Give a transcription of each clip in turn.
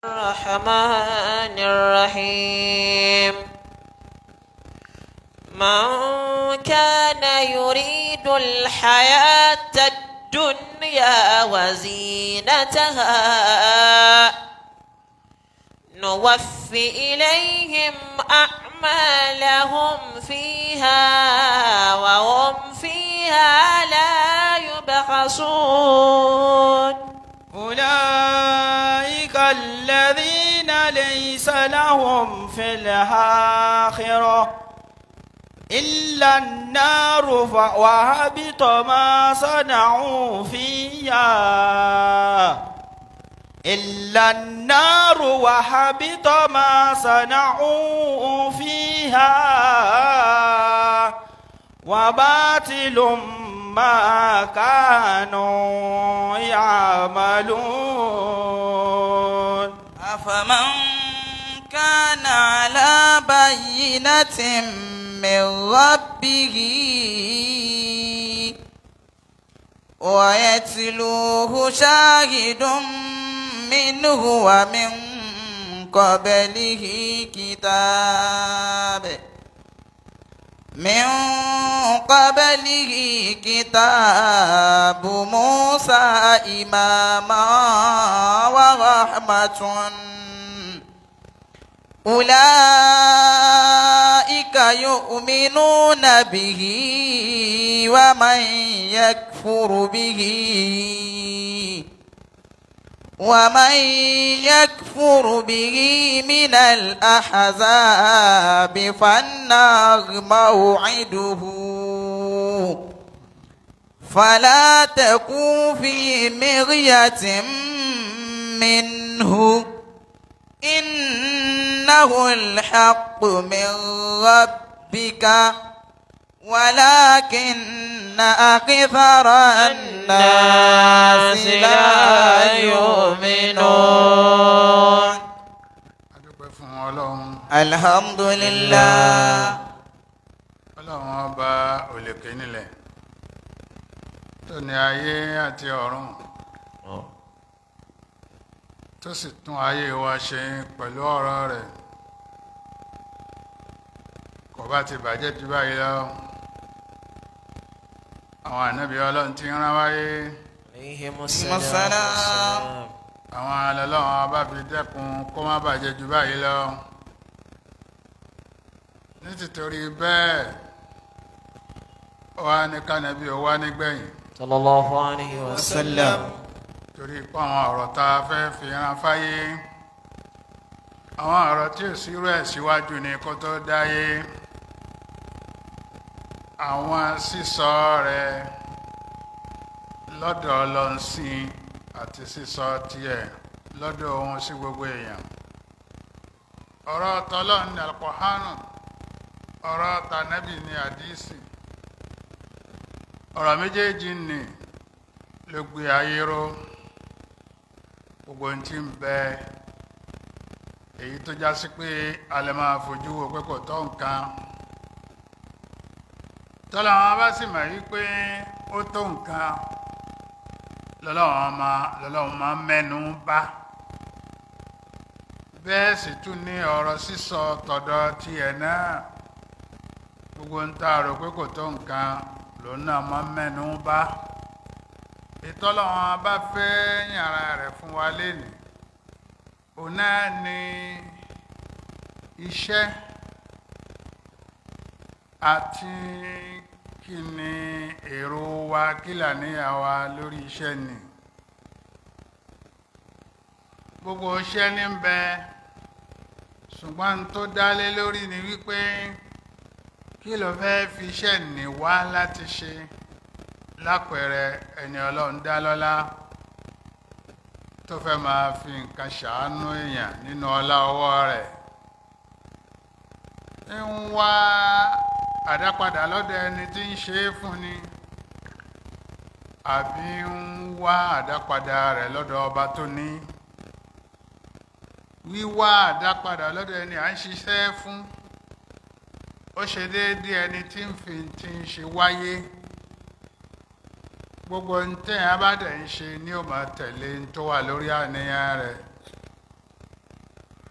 الرحمن الرحيم من كان يريد الحياة الدنيا وزينتها نوفي إليهم أعمالهم فيها وهم فيها لا يبخسون أولئك الذين ليس لهم في الآخرة إلا النار ف- وهبط ما صنعوا فيها إلا النار وحبط ما صنعوا فيها وباطل ما كانوا يعملون أفمن كان على بينة من ربه ويتلوه شاهد منه ومن قبله كتاب من قبله كتاب موسى إماما ورحمة أولئك يؤمنون به ومن يكفر به ومن يكفر به من الأحزاب فالنار موعده فلا تكن في مرية منه إنه الحق من ربك ولكن أكثر الناس لا يؤمنون adúpẹ́ fún ọlọ́run الحمد لله ọlọ́run ọba òlèké nílẹ̀ tó ní ayé àti ọ̀run tó sì tún ayé wa ṣe pẹ̀lú ọ̀rọ̀ rẹ̀ kò bá ti bàjẹ́ jù báyìí lọ àwọn ànábì ọlọ́run ti rán wáyé عليهم السلام. السلام àwọn alọ́lọ́run ọba fi dẹ́kun kó má bàjẹ́ jù báyìí lọ nítìtorí bẹ́ẹ̀ ó wá ní kánàbí ó wá nígbẹ̀yìn صلى الله عليه وسلم torí pé àwọn ọ̀rọ̀ tá a fẹ́ fi ran fáyé àwọn ọ̀rọ̀ tí ò sírú ẹ̀ síwájú ni kó tó dáyé àwọn sísọ rẹ̀ lọ́dọ̀ ọlọ́nsìn àti sísọ tiẹ̀ lọ́dọ̀ ohun sí gbogbo èèyàn ọ̀rọ̀ tọ́lọ́n ní alukọ̀hánù ọ̀rọ̀ tànẹ́bì ní àdísì ọ̀rọ̀ méjèèjì ni ló gbé ayé ró gbogbo ohun tí ń bẹ èyí tó já sí pé a lè máa fojú wo pé kò tó nǹkan tọ́lá wọn bá sì mọ̀ wípé ó tó nǹkan lọ́lọ́wọ́n máa lọ́lọ́wọ́n máa mẹ́nu bà bẹ́ẹ̀ sì tún ní ọ̀rọ̀ sísọ tọ̀dọ̀ tiẹ̀ náà gbogbo ń tá a rò pé kò tó nǹkan lòun náà máa mẹ́nu bà ìtọ́lọ́wọ́n bá fẹ́ yàrá rẹ̀ fún wa lénìí òun náà ní iṣẹ́ àti kí ni èrò wa kí làníyàn wa lórí iṣẹ́ ni gbogbo iṣẹ́ ní ń bẹ ṣùgbọ́n tó dálé lórí ni wípé kí ló fẹ́ fi iṣẹ́ ní wá láti ṣe lápẹẹrẹ ẹni ọlọ́run dá lọ́lá tó fẹ́ máa fi nǹkan ṣàánú èèyàn nínú ọlá ọwọ́ rẹ̀ ń wá àdápadà lọ́dọ̀ ẹni tí ń ṣe é fún ni àbí ń wá àdápadà rẹ̀ lọ́dọ̀ ọba tó ní wíwá àdápadà lọ́dọ̀ ẹni à ń ṣiṣẹ́ fún ó ṣe déédéé ẹni tí ń fi ti ń ṣe wáyé gbogbo ntẹ̀yìn abádẹ̀ ń ṣe ni ó máa tẹ̀lé ń tó wà lórí àníyàn rẹ̀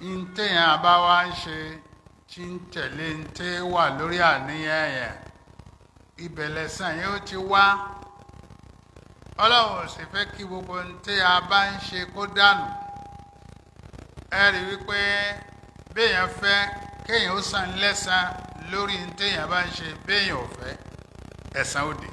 ntẹ̀yàn bá wá ń ṣe tí ń tẹ̀lé ntẹ́ wà lórí àníyàn yẹn ibẹ̀ lẹ́sàn yóò ti wá ọlọ́run ò sì fẹ́ kí gbogbo ntẹ́ a bá ń ṣe kó dànù ẹ rí wípé béèyàn fẹ́ kéèyàn ó san lẹ́san lórí ntẹ̀yàn bá ń ṣe béèyàn ò fẹ́ ẹ̀san òde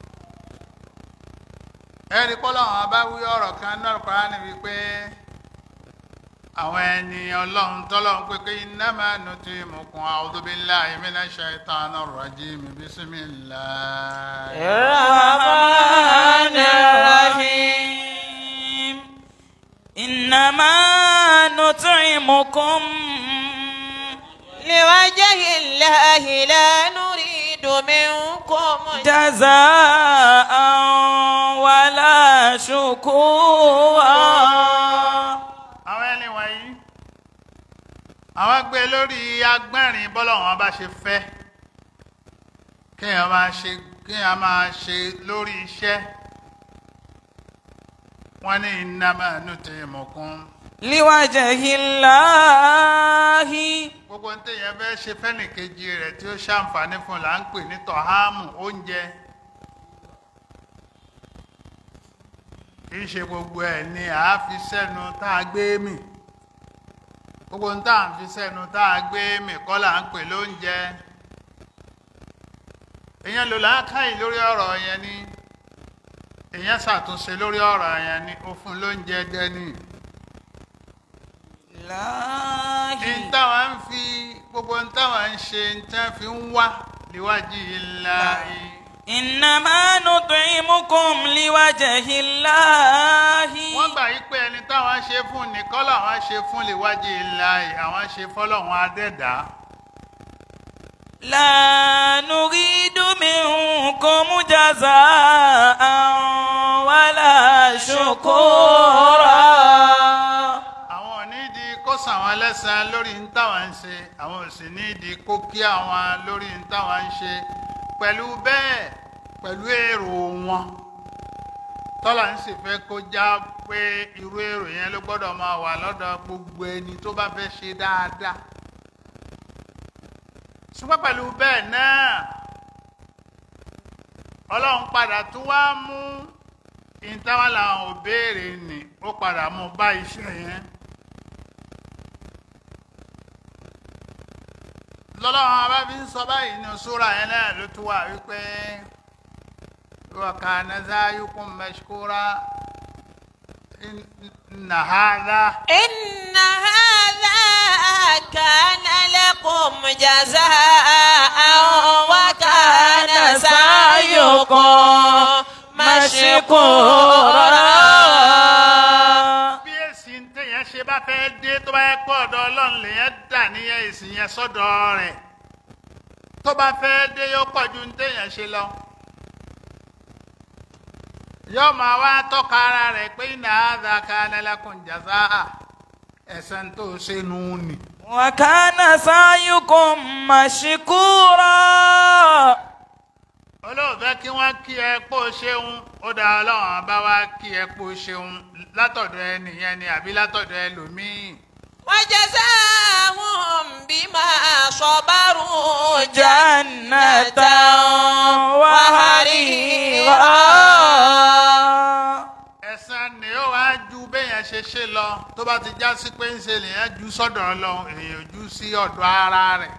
ẹ rí pọ́lọ́run abáwí ọ̀rọ̀ kan náà kọ́ra ni wípé àwọn ẹni ọlọ́run tọ́lọ́run pé kí innama nutimukum a'udhu billahi minash shaitanir rajim bismillah. الرحمن الرحيم إنما نطعمكم لوجه الله لا نريد منكم جزاء ولا شكورا àwọn ẹni wọ̀nyí àwọn gbé lórí agbẹ́rin bọ́lọ́run bá ṣe fẹ́ kéèyàn máa ṣe kéèyàn máa ṣe lórí iṣẹ́ wọ́n ní innama nutimukum لوجه الله gbogbo ní téèyàn fẹ́ ṣe fẹ́nìkejì rẹ̀ tí ó ṣàǹfààní fún là ń pè ní tọ̀hámù oúnjẹ kì í ṣe gbogbo ẹ̀ ni à á fi sẹ́nu tá a gbé mì gbogbo ní tá à ń fi sẹ́nu tá a gbé mì kọ́ là ń pè lóúnjẹ èèyàn lò láákàyè lórí ọ̀rọ̀ yẹn ni èèyàn ṣàtúnṣe lórí ọ̀rọ̀ yẹn ni ó fún lóúnjẹ dẹ́ni láàyè n táwọn ń fi gbogbo n táwọn ń ṣe n tán fi ń wá níwájú ilá yìí إنما نطعمكم لوجه الله wọ́n gbà yí pé ẹni táwọn ṣe fún nìkan làwọn ṣe fún níwájú ilá yìí àwọn ṣe fọlọ́wọn adẹ́dá لا نريد منكم جزاء ولا شكورا àwọn ò ní di kó sàn wọn lẹ́sàn lórí n táwọn ń ṣe àwọn ò sì ní di kó kí àwọn lórí n táwọn ń ṣe pẹ̀lú bẹ́ẹ̀ pẹ̀lú èrò wọn tọ́lá ń sì fẹ́ kó já pé irú èrò yẹn ló gbọ́dọ̀ máa wà lọ́dọ̀ gbogbo ẹni tó bá fẹ́ ṣe dáadáa ṣùgbọ́n pẹ̀lú bẹ́ẹ̀ náà ọlọ́run padà tún wá mú ìtawà làwọn ò béèrè nì ó padà mú bá iṣẹ́ yẹn lọ́lọ́run abá fi ń sọ báyìí ní sóra yẹn náà ló tún wà wípé wa kana zayukum mashkura inna hadha إن هذا كان لكم جزاء وكان سعيكم مشكورا bí èsì ń tẹ̀yàn ṣe bá fẹ́ dé tó bá yẹ pọ̀ ọ̀dọ̀ ọlọ́run lèyàn dà níyẹn èsì yẹn sọ́dọ̀ rẹ̀ tó bá fẹ́ dé yóò pọ̀ ju ń tẹ̀yàn ṣe lọ. yóò máa wá tọ́ka ara rẹ̀ pé iná àdàkà nílẹ̀kùn jàzá ẹ̀sán tó ṣe nù ní. وكان سعيكم مشكورا olóòfẹ́ kí wọ́n kí ẹ pò ṣeun ó dá ọlọ́run bá wá kí ẹ pò ṣeun látọ̀dọ̀ ẹnìyẹn ni àbí látọ̀dọ̀ ẹlòmíì. وجزاهم بما صبروا جنة وحريرا ẹ̀san ni ó wá ju béèyàn ṣe ṣe lọ tó bá ti já sí pé ń ṣe lèèyàn ju sọ́dọ̀ Ọlọ́run èèyàn ju sí ọ̀dọ̀ ara rẹ̀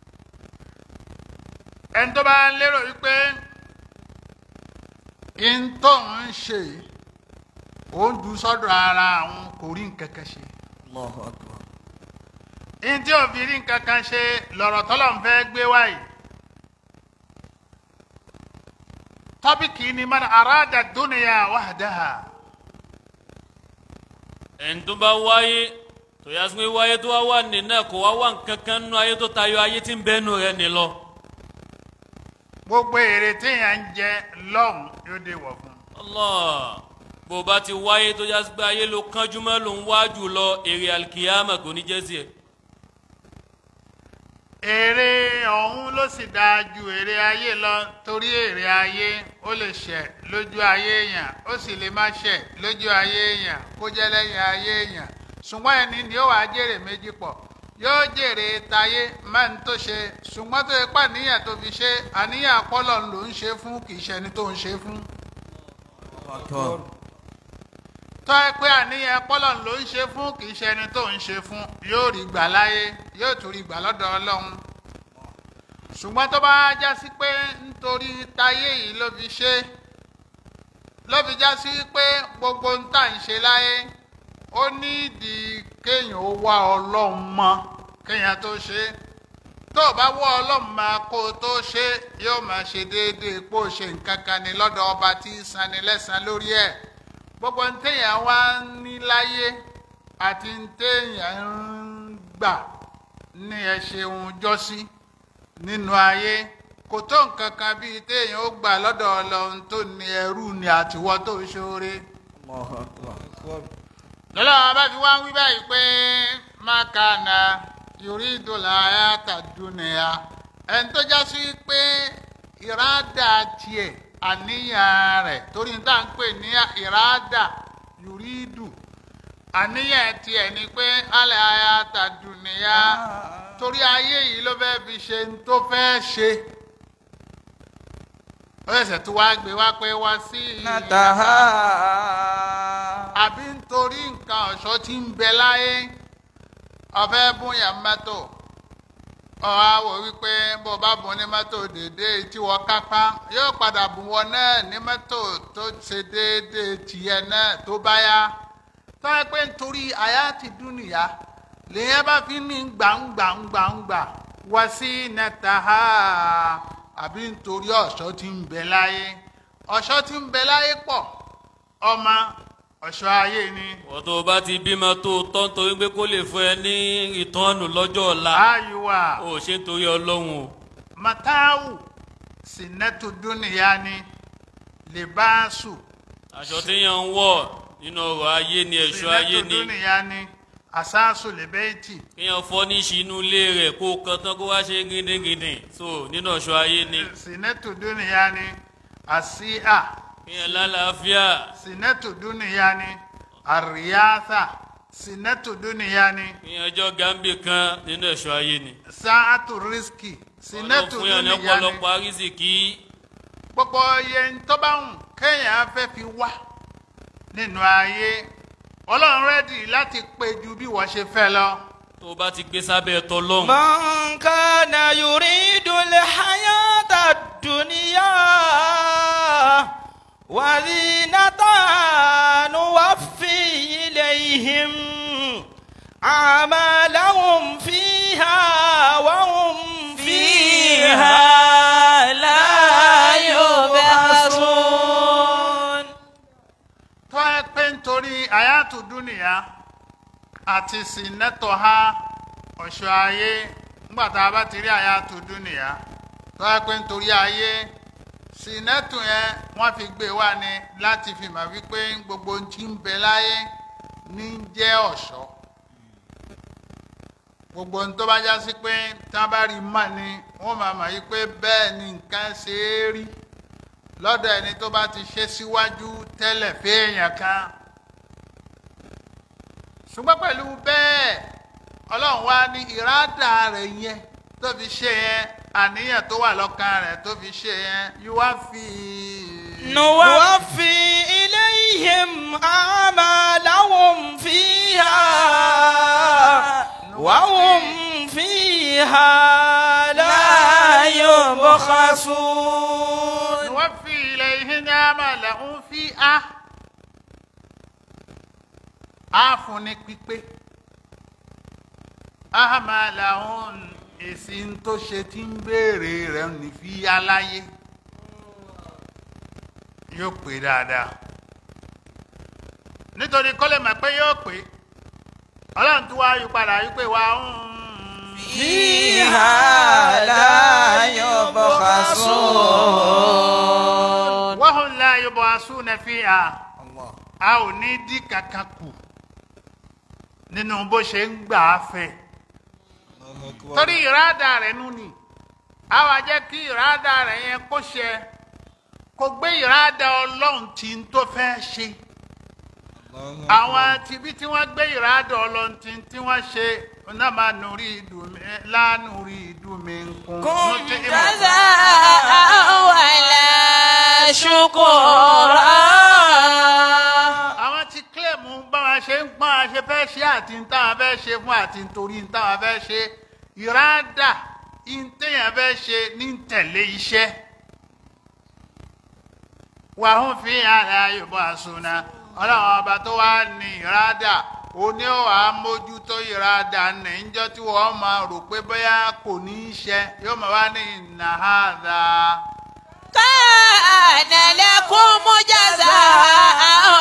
ẹni tó bá lérò wípé in tó ń ṣe òun ju sọ́dọ̀ ara àwọn kò rí nǹkan kan ṣe الله أكبر in tí ò fi rí nǹkan kan ṣe lọ̀rọ̀ tọ́lọ̀ ń fẹ́ gbé wáyìí tọ́pìkì ni man arada dunya wahdaha. ẹni tó bá wáyé tó yá sí pé wáyé tó wá wà nínú ẹ̀ kó wá wà nǹkan kan nínú ayé tó tayọ ayé tí ń bẹ́nu rẹ̀ ní lọ. gbogbo èrè téèyàn ń jẹ lọ́hùn yóò dé wọ̀ fún un. Allah bó o bá ti wáyé tó yá sí pé ayé ló kánjú mọ́ ló ń wá jù lọ èrè alikiyama kò ní jẹ́ sí ẹ. èrè ọ̀hún ló sì dáa ju èrè ayé lọ torí èrè ayé ó lè ṣẹ̀ lójú ayé èèyàn ó sì lè má ṣẹ̀ lójú ayé èèyàn kó jẹ́ lẹ́yìn ayé èèyàn ṣùgbọ́n ẹni ni ó wàá jèrè méjì pọ̀ yóò jèrè tayé máa ń tó ṣe ṣùgbọ́n tó yẹ pé àníyàn tó fi ṣe àníyàn àpọ́lọ̀ ló ń ṣe fún kì í ṣe ẹni tó ń ṣe fún tọ́ ẹ pé àníyàn àpọ́lọ̀ ló ń ṣe fún kì í ṣe ẹni tó ń ṣe fún yóò rí gbà láyé yóò tún rí gbà lọ́dọ̀ ọlọ́run ṣùgbọ́n tó bá já sí pé nítorí tayé yìí ló fi ṣe ló fi já sí pé gbogbo ń tà ń ṣe láyé ó ní ìdí kéèyàn ó wá ọlọ́run mọ́ kéèyàn tó ṣe é tó o bá wọ́ ọlọ́run máa kó o tó ṣe é yóò máa ṣe déédéé pé ó ṣe nǹkan kan ní lọ́dọ̀ ọba tí ń sanni lẹ́san lórí ẹ̀ gbogbo ń téèyàn wá ń ní láyé àti ń téèyàn ń gbà ní ẹ ṣeun jọ́sí nínú ayé kò tó nǹkan kan bíi téèyàn ó gbà lọ́dọ̀ ọlọ́run tó ní ẹrú ni àtiwọ́ tó ṣoore lọ́lọ́wọ́ bá fi wá ń wí báyìí pé mákànà yuridu hayata dunya ẹni tó já sí pé ìrádà tiẹ̀ àníyàn rẹ̀ torí tá à ń pè ní ìrádà yuridu àníyàn tiẹ̀ ni pé alẹ́ hayata dunya torí ayé yìí ló fẹ́ fi ṣe ní tó fẹ́ ṣe ó ṣẹ̀ṣẹ̀ tó wá gbé wá pé wá sí nataha àbí nítorí nǹkan ọ̀ṣọ́ tí ń bẹ láyé ọ̀fẹ́ bóyá mọ́tò ọ̀hún á wò wípé bó bá bùn ní mọ́tò dédé tí wọ́n kápá yóò padà bùn wọn náà ní mọ́tò tó ṣe déédéé tìyẹ náà tó bá yá tó yẹ pé nítorí àyà ti dúnìyà lèyìn bá fi ní gbàǹgbàǹgbàǹgbà wá sí nẹ́tàhá àbí nítorí ọ̀ṣọ́ tí ń bẹ láyé ọ̀ṣọ́ tí ń bẹ láyé pọ̀ ọmọ ọ̀ṣọ́ ayé ni wọ́n tó bá ti bímọ tó tọ́ nítorí pé kó lè fún ẹ ní ìtọ́nù lọ́jọ́ ọ̀la ayùwà ó ṣe nítorí ọlọ́run o matawu sinẹ́tù dúnìyà ni libaṣu aṣọ téèyàn ń wọ̀ nínú ọrọ̀ ayé ni ẹ̀ṣọ́ ayé sinẹ́tù ni dúnìyà ni asáṣù lẹ́bẹ̀ẹ́tì kéèyàn fọ́ ní ìṣínú ilé rẹ̀ kó o kan tán kó wá ṣe gíndíngíndín so nínú ọ̀ṣọ́ ayé ni sinẹ́tù dúnìyà ni àsíà kéèyàn lálàáfíà sinẹ́tù dúnìyà ni àríyáṣà sinẹ́tù dúnìyà ni kéèyàn ọjọ́ gàmbì kan nínú ẹ̀ṣọ́ ayé ni sáàtù rísíkì ọlọ́run sinẹ́tù fún yàn ní dúnìyà ni ọ̀pọ̀lọpọ̀ àrísìkí gbogbo iye tó bá wù kéèyàn fẹ́ fi wá nínú ayé ọlọ́run rẹ́dì láti pé ju bí wọ́n ṣe fẹ́ lọ. tó o bá ti gbé sábẹ́ tọlọ́run من كان يريد الحياة الدنيا وزينتها نوفي إليهم أعمالهم فيها وهم فيها لا يبخسون tó ẹ pé nítorí àyàtò dúnìyà àti sinẹ́tọ̀ ha ọ̀ṣọ́ ayé nígbà tá a bá ti rí àyàtò dúnìyà tó ẹ pé nítorí ayé sinẹ́tù yẹn wọ́n fi gbé wá ní láti fi mà wípé gbogbo ohun tí ń bẹ láyé ní jẹ́ ọ̀ṣọ́ gbogbo ohun tó bá já sí pé tí wọ́n bá rí mọ̀ ni wọ́n máa mọ̀ wípé bẹ́ẹ̀ ni nǹkan ṣe é rí lọ́dọ̀ ẹni tó bá ti ṣe síwájú tẹ́lẹ̀ fẹ́ẹ̀yàn kan ṣùgbọ́n pẹ̀lú bẹ́ẹ̀ ọlọ́run wá ní ìrádà rẹ̀ yẹn tó fi ṣe yẹn àníyàn tó wà lọ́kàn rẹ̀ tó fi ṣe yẹn yóò wá fi نوفي إليهم أعمالهم فيها وهم فيها لا يبخسون wọ́n fi ilẹ̀ ihe ní àmàlà ń fi á á fún ní pípé àmàlà ń èsì ń tó ṣe tí ń béèrè rẹ̀ ní fi aláyé yóò pé dáadáa nítorí kọ́lé mọ̀ pé yóò pé ọlọ́run tó wá yí padà yí pé wá ń. فيها لا يبخسون wọ́n la yọ̀bọ̀ asúnà fi hà a ò ní dí kankan kù nínú bó ṣe ń gbà á fẹ́ torí ìrádà rẹ̀ nù ni a wá jẹ́ kí ìrádà rẹ̀ yẹn kó ṣe kó gbé ìrádà ọlọ́run tí ń tó fẹ́ ṣe àwọn tibí tí wọ́n gbé ìrádọ̀ ọlọ́ntì tí wọ́n ṣe náà máa nùrí ìdùnmí lánùrí ìdùnmí nkún. Kún جزاء ولا شكورا àwọn tí kílèmù báwa ṣe ń pọ́n àṣẹ fẹ́ ṣe àti ń táwọn fẹ́ ṣe fún àti nítorí ń táwọn fẹ́ ṣe ìrádà ń téèyàn fẹ́ ṣe ní tẹ̀lé iṣẹ́. wàhùn fi àrà yorùbá àsùnà ọlọ́run ọba tó wá ní ìrádà òní ò wá mójútó ìrádà níjọ́ tí wọ́n máa rò pé bóyá kò ní í ṣe yóò máa wá ní ìnáhàdà. كان لكم جزاء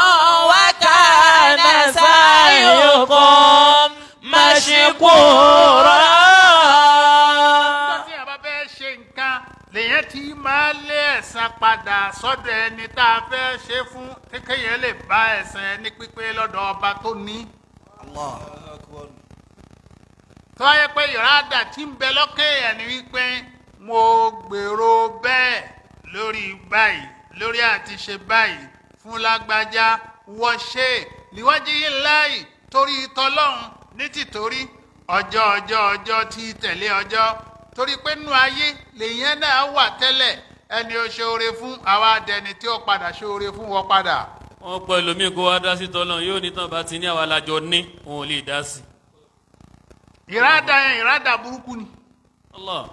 وكان سعيكم مشكورا nígbà tí àbá fẹ́ ṣe nǹkan lèyẹn ti máa lé ẹ̀san padà sọ́dọ̀ ẹni tá a fẹ́ ṣe fún kékeré lè bá ẹ̀san ẹni pípé lọ́dọ̀ ọba tó ní. tó wáyé pé ìrádà tí ń bẹ lọ́kẹ́ ẹ̀ ni wípé mo gbèrò bẹ́ẹ̀ lórí báyìí lórí àti ṣe báyìí fún lágbájá wọ́n ṣe níwájú yìí láì torí tọlọ́run ní tìtorí ọjọ́ ọjọ́ ọjọ́ tí tẹ̀lé ọjọ́ torí pé nínú ayé lèyẹn náà wà tẹ́lẹ̀ ẹni ó ṣoore fún àwa dẹni tí ó padà ṣoore fún wọn padà. wọn pọ ẹlòmíì kó wá dá sí tọlọ yóò ní tán bá ti ní àwa làjọ ní òun ò lè dá sí. ìrádà yẹn ìrádà burúkú ni. Allah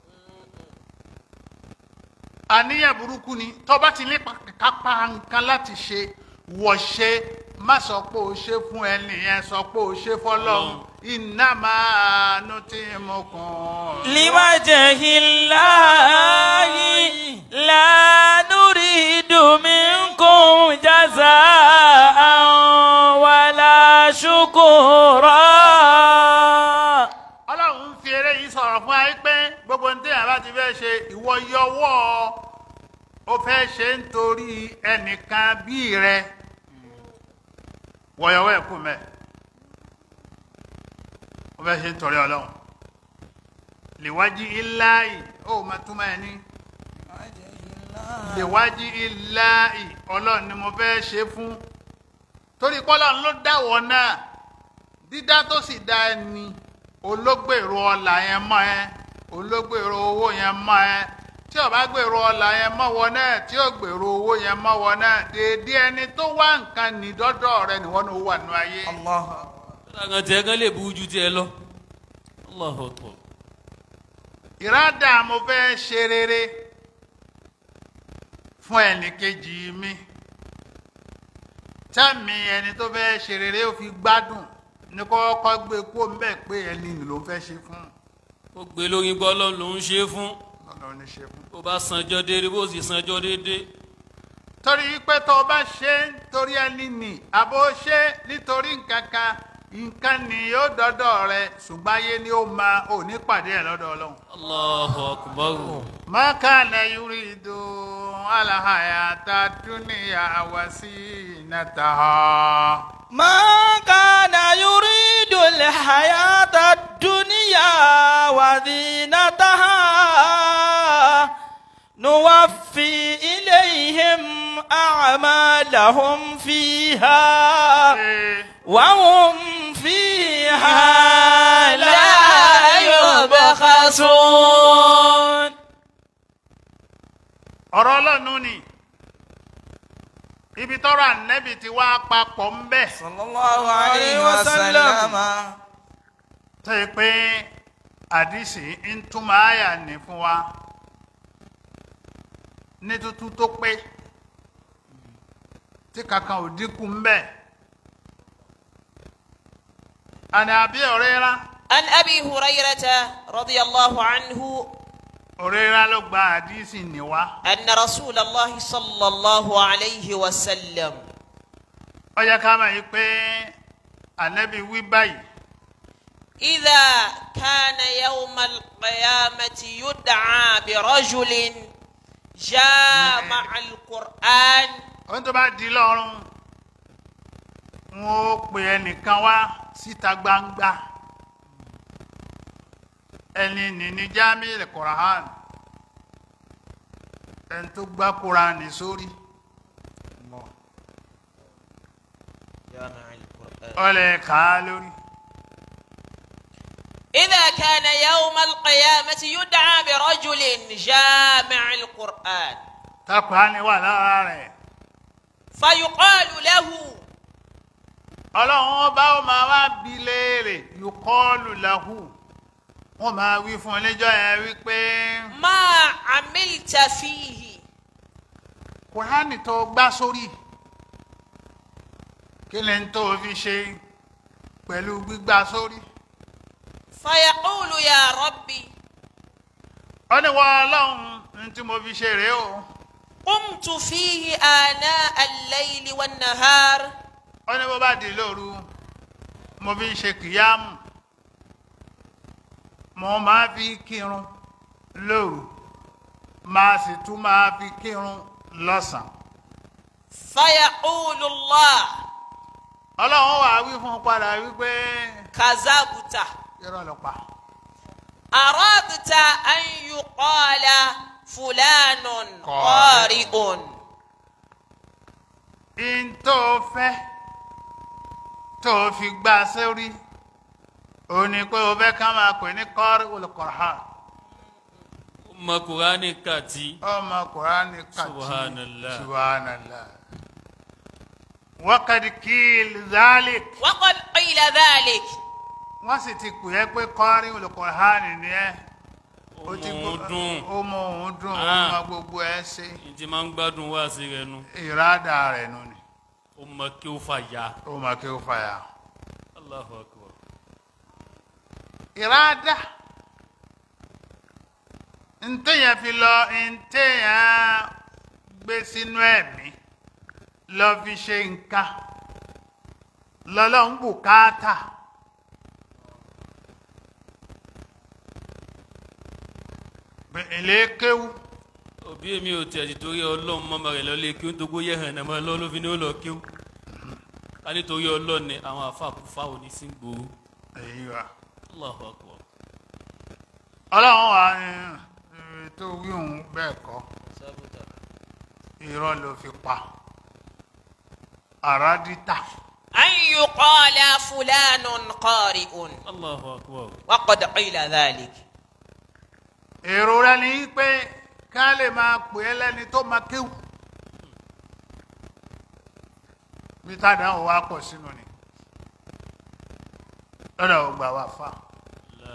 àníyàn burúkú ni tọ́ba ti ní kápá nǹkan láti ṣe wọ̀ ṣe má sọ pé o ṣe fún ẹni yẹn sọ pé o ṣe fọlọ́run iná máa nu tí mo kàn. لوجه الله لا نريد منكم جزاء ولا شكورا ọlọ́run ń fi eré yìí sọ̀rọ̀ fún ayé pé gbogbo ní téèyàn bá ti fẹ́ ṣe ìwọ yọwọ́ ó fẹ́ ṣe nítorí ẹnìkan bíi rẹ wọ̀yọ̀wọ́ ẹ̀kú mẹ́ ó fẹ́ ṣe nítorí ọlọ́run lèwájú iláì ó máa túmọ̀ ẹ̀ ní lèwájú iláì ọlọ́run ni mo fẹ́ ṣe fún torí pọ́lọ́run ló dáwọ́ náà dídá tó sì dá ẹni ológbèrò ọlà yẹn mọ́ ẹ ológbèrò owó yẹn mọ́ ẹ tí ó bá gbèrò ọlà yẹn mọ́ wọ náà tí ó gbèrò owó yẹn mọ́ wọ náà déédéé ẹni tó wá nǹkan ní dọ́dọ̀ rẹ níwọ́n ní ó wà nínú ayé. kódà kan tiẹ̀ kan lè bu ju tiẹ̀ lọ. Allahu Akbar. ìrádà mo fẹ́ ṣe rere fún ẹnìkejì mi tẹ́mi ẹni tó fẹ́ ṣe rere ó fi gbádùn ní kọ́kọ́ gbé kó ń bẹ̀ pé ẹni nì ló fẹ́ ṣe fún ó gbé lórí gbọ́ ọlọ́run ló ń ṣe é fún ọlọ́run ní ṣe fún. bó bá sanjọ́ déédéé bó sì sanjọ́ déédéé. torí pé tó o bá ṣe ń torí ẹni nì àbó ṣe nítorí nǹkan kan nǹkan ni yóò dọ́dọ̀ rẹ ṣùgbọ́n ayé ni ó máa ò ní pàdé ẹ̀ lọ́dọ̀ ọlọ́run. Allahu Akbar. ما كان يريد الحياة الدنيا وزينتها ما كان يريد الحياة الدنيا وزينتها نوفي إليهم أعمالهم فيها وهم فيها لا يبخسون ọ̀rọ̀ ọlọ́run ni ibi tọ́rọ̀ ànẹ́bì ti wá papọ̀ ń bẹ̀ sallallahu alayhi wa sallam. tó yẹ pé àdìsí ń túmọ̀ àyà ní fún wa ní tuntun tó pé tí kankan ò dínkù ń bẹ̀ àní àbí ọ̀rẹ́ rá عن أبي هريرة رضي الله عنه ọ̀rẹ́ rá ló gba àdìsí ní wa أن رسول الله صلى الله عليه وسلم ó yẹ ká máa yí pé ànẹ́bì wí báyìí إذا كان يوم القيامة يدعى برجل جامع القرآن ohun tó bá di lọ́rùn wọn ó pe ẹnìkan wá síta gbangba ẹni nìní jámílì kùrán ẹni tó gbá kùránì sórí جامع القرآن ó lè kà á lórí. إذا كان يوم القيامة يدعى برجل جامع القرآن tákùránì wà lára rẹ̀. فيقال له ọlọ́run ọba ó máa wá bi léèrè yùkọ́ọ̀lù làhù wọ́n máa wí fún oníjọ́ yẹn wípé ما عملت فيه kùránì tó gbá sórí kí ni n tó fi ṣe pẹ̀lú gbígbá sórí. فيقول يا ربي ó ní wọ́n ọlọ́run ní tí mo fi ṣe rèé o. قمت فيه آناء الليل والنهار ó ní bó bá di lóru mo fi ń ṣe kìyàmù mo máa fi kírun lóru máa sì tún máa fi kírun lọ́sàn-án. فيقول الله ọlọ́run wàá wí fún un padà wípé كذبت irọ́ ló pa. أردت أن يقال فلان قارئ in tó fẹ́ tó fi gbà sórí ó ní pé o fẹ́ ká máa pè ní kọ́rí olùkọ́ra ọmọ kùránì kàtí ọmọ kùránì kàtí Subhanallah. subhanallah wákàtí kíl zalik وقد قيل ذلك wọ́n sì ti pè é pé kọ́rí olùkọ́ra ni ẹ́ ó ti òun dùn ó mọ òun dùn ó Ah. mọ gbogbo ẹ ṣe ní ti máa ń gbádùn wá sí rẹ nu ìrádà rẹ̀ nù ni ó mọ kí ó fà ya ó mọ kí ó fàyà. Allahu akbar ìrádà ntẹ̀yàn fi lọ ntẹ̀yàn gbé sínú ẹ̀mí lọ fi ṣe nǹkan lọ́lọ́run bùkátà èlé kéwú òbí èmi ò tiẹ̀ ti torí ọlọ́run mọ́mọ́ rẹ̀ lọ lé kí ó ń togbó yẹ hàn náà mọ́ lọ́ ló fi ní ó lọ kí ó ká nítorí ọlọ́run ni àwọn àfàkùfà ò ní sí gbòòrò èyí wa Allahu akbar ọlọ́run wà ní ẹ, tó wí òun bẹ́ẹ̀ kọ́ irọ́ ló fi pa àràdítà أن يقال فلان قارئ Allahu akbar وقد قيل ذلك èrò rẹ ni pé ká lè máa pè é lẹ́ni tó máa kéwù bí tádàá wà pọ̀ sínú ni lọ́dọ̀ ò gbà wá fà La.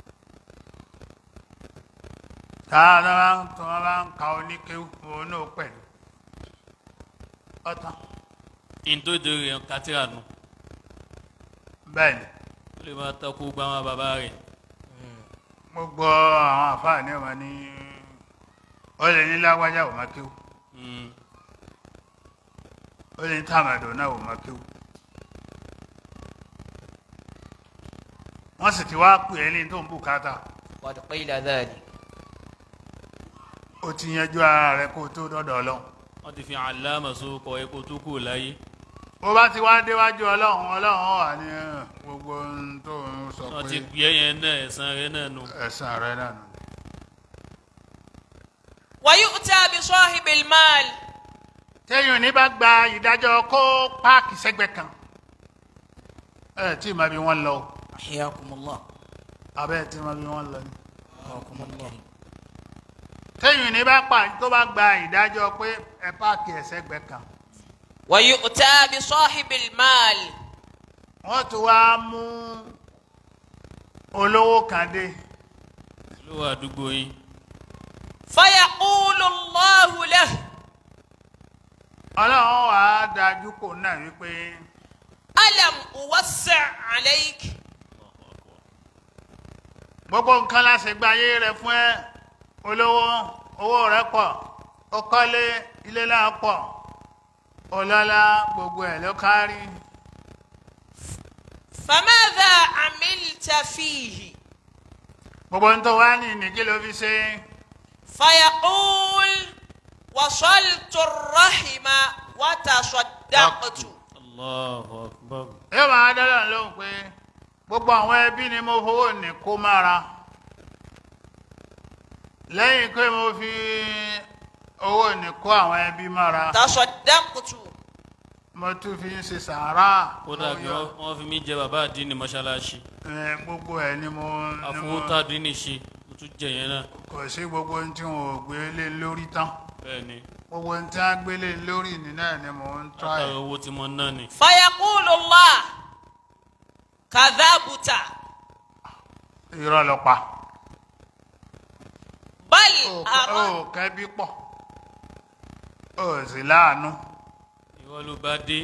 tààdà bá ń tọ́ bá ń ka oníkéwù òun náà pẹ̀lú ọ̀tàn ìdóde rẹ̀ kátìrà nù bẹ́ẹ̀ ni ó lè máa takò gba àwọn bàbá rẹ̀ gbogbo àwọn àfáàní ọmọ ní ó lè ní lágbájá ò máa kéwù Mm. ó lè ní tàmàdò náà ò máa kéwù wọ́n sì ti wá pè é ní tó ń bùkátà قد قيل ذلك ó ti yanjú ara rẹ kó tó dọ́dọ̀ ọlọ́run wọ́n ti fi àlámà sókọ epo tó kù láyé bó bá ti wá déwájú ọlọ́run ọlọ́run wà ní ẹ̀, gbogbo ohun tó ń sọ wọ́n ti pé pè é yẹn náà ẹ̀san rẹ̀ náà nù. ẹ̀san rẹ náà nù. ويؤتى بصاحب المال téèyàn ní bá gba ìdájọ́ kó páàkì sẹ́gbẹ̀ẹ́ kan ẹ tí ma bí wọ́n lọ o. حياكم الله abẹ́ tí ma bí wọ́n lọ ni. حياكم الله téèyàn ní bá pa tó bá gba ìdájọ́ pé ẹ páàkì ẹ̀ sẹ́gbẹ̀ẹ́ kan ويؤتى بصاحب المال wọ́n tún wá mú olówó kan dé ló wà àdúgbò yín فيقول الله له ọlọ́run wà á dájú kò náà wípé ألم أوسع عليك gbogbo nǹkan láṣẹ gba ayé rẹ fún ẹ olówó owó rẹ pọ̀ ó kọ́lé ilé náà pọ̀ ọlọ́lá gbogbo ẹ̀ ló kárí فماذا عملت فيه gbogbo ń tó wá ní ìnìkí ló fi ṣe فيقول وصلت الرحم وتصدقت Allahu akbar yóò máa dáná lóhùn pé gbogbo àwọn ẹbí ni mo fowó ní kó mára lẹ́yìn pé mo fi owó ní kó àwọn ẹbí mára تصدقت mo tún fi ń ṣe sàárà kódà mo kí yọ- wọ́n- wọ́n fi mí jẹ bàbá àdínní mọ́ṣáláṣí ẹ, gbogbo ẹ̀ ni mo ni mo- àfọwọ́tàdínní ṣe mo tún jẹ yẹn náà kò sí gbogbo ohun tí wọn ò gbé lé lórí tán bẹ́ẹ̀ ni gbogbo ohun tí wọn gbé lé lórí ni náà ni mò ń tọ́ látàrí ẹ̀. owó tí mo ná ni فيقول الله كذبت irọ́ lọ pa بل ó أردت kẹ́bí pọ̀ ó sì láàánú ìwọ ló bá dé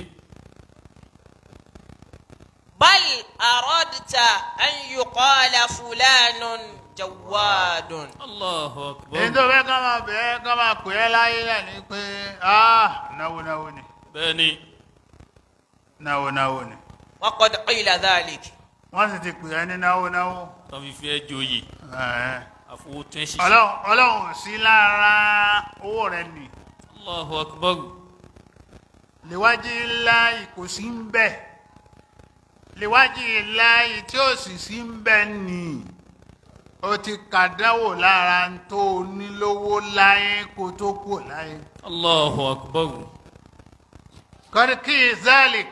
بل أردت أن يقال فلان جواد Allahu èyí akbar tó fẹ́ ká máa bẹ̀ẹ́ ká máa pè é láyé rẹ̀ ni pé ah náwó náwó ni bẹ́ẹ̀ ni náwó náwó ni وقد قيل ذلك wọ́n sì ti pè é ní náwó náwó tó fi fi ẹ́ joyè ẹ̀ẹ́. àfọwọ́tẹ́ ṣiṣẹ́ ọlọ́run ọlọ́run ò sí lára owó rẹ̀ nì Allahu akbar léwájú ńlá kò sí ń bẹ̀ léwájú ńlá tí ó sì sí ń bẹ̀ nì ó ti kàdánwò lára ń tó onílówó láyé kó tó kù láyé. Allahu akbar kọ́ríkì zalik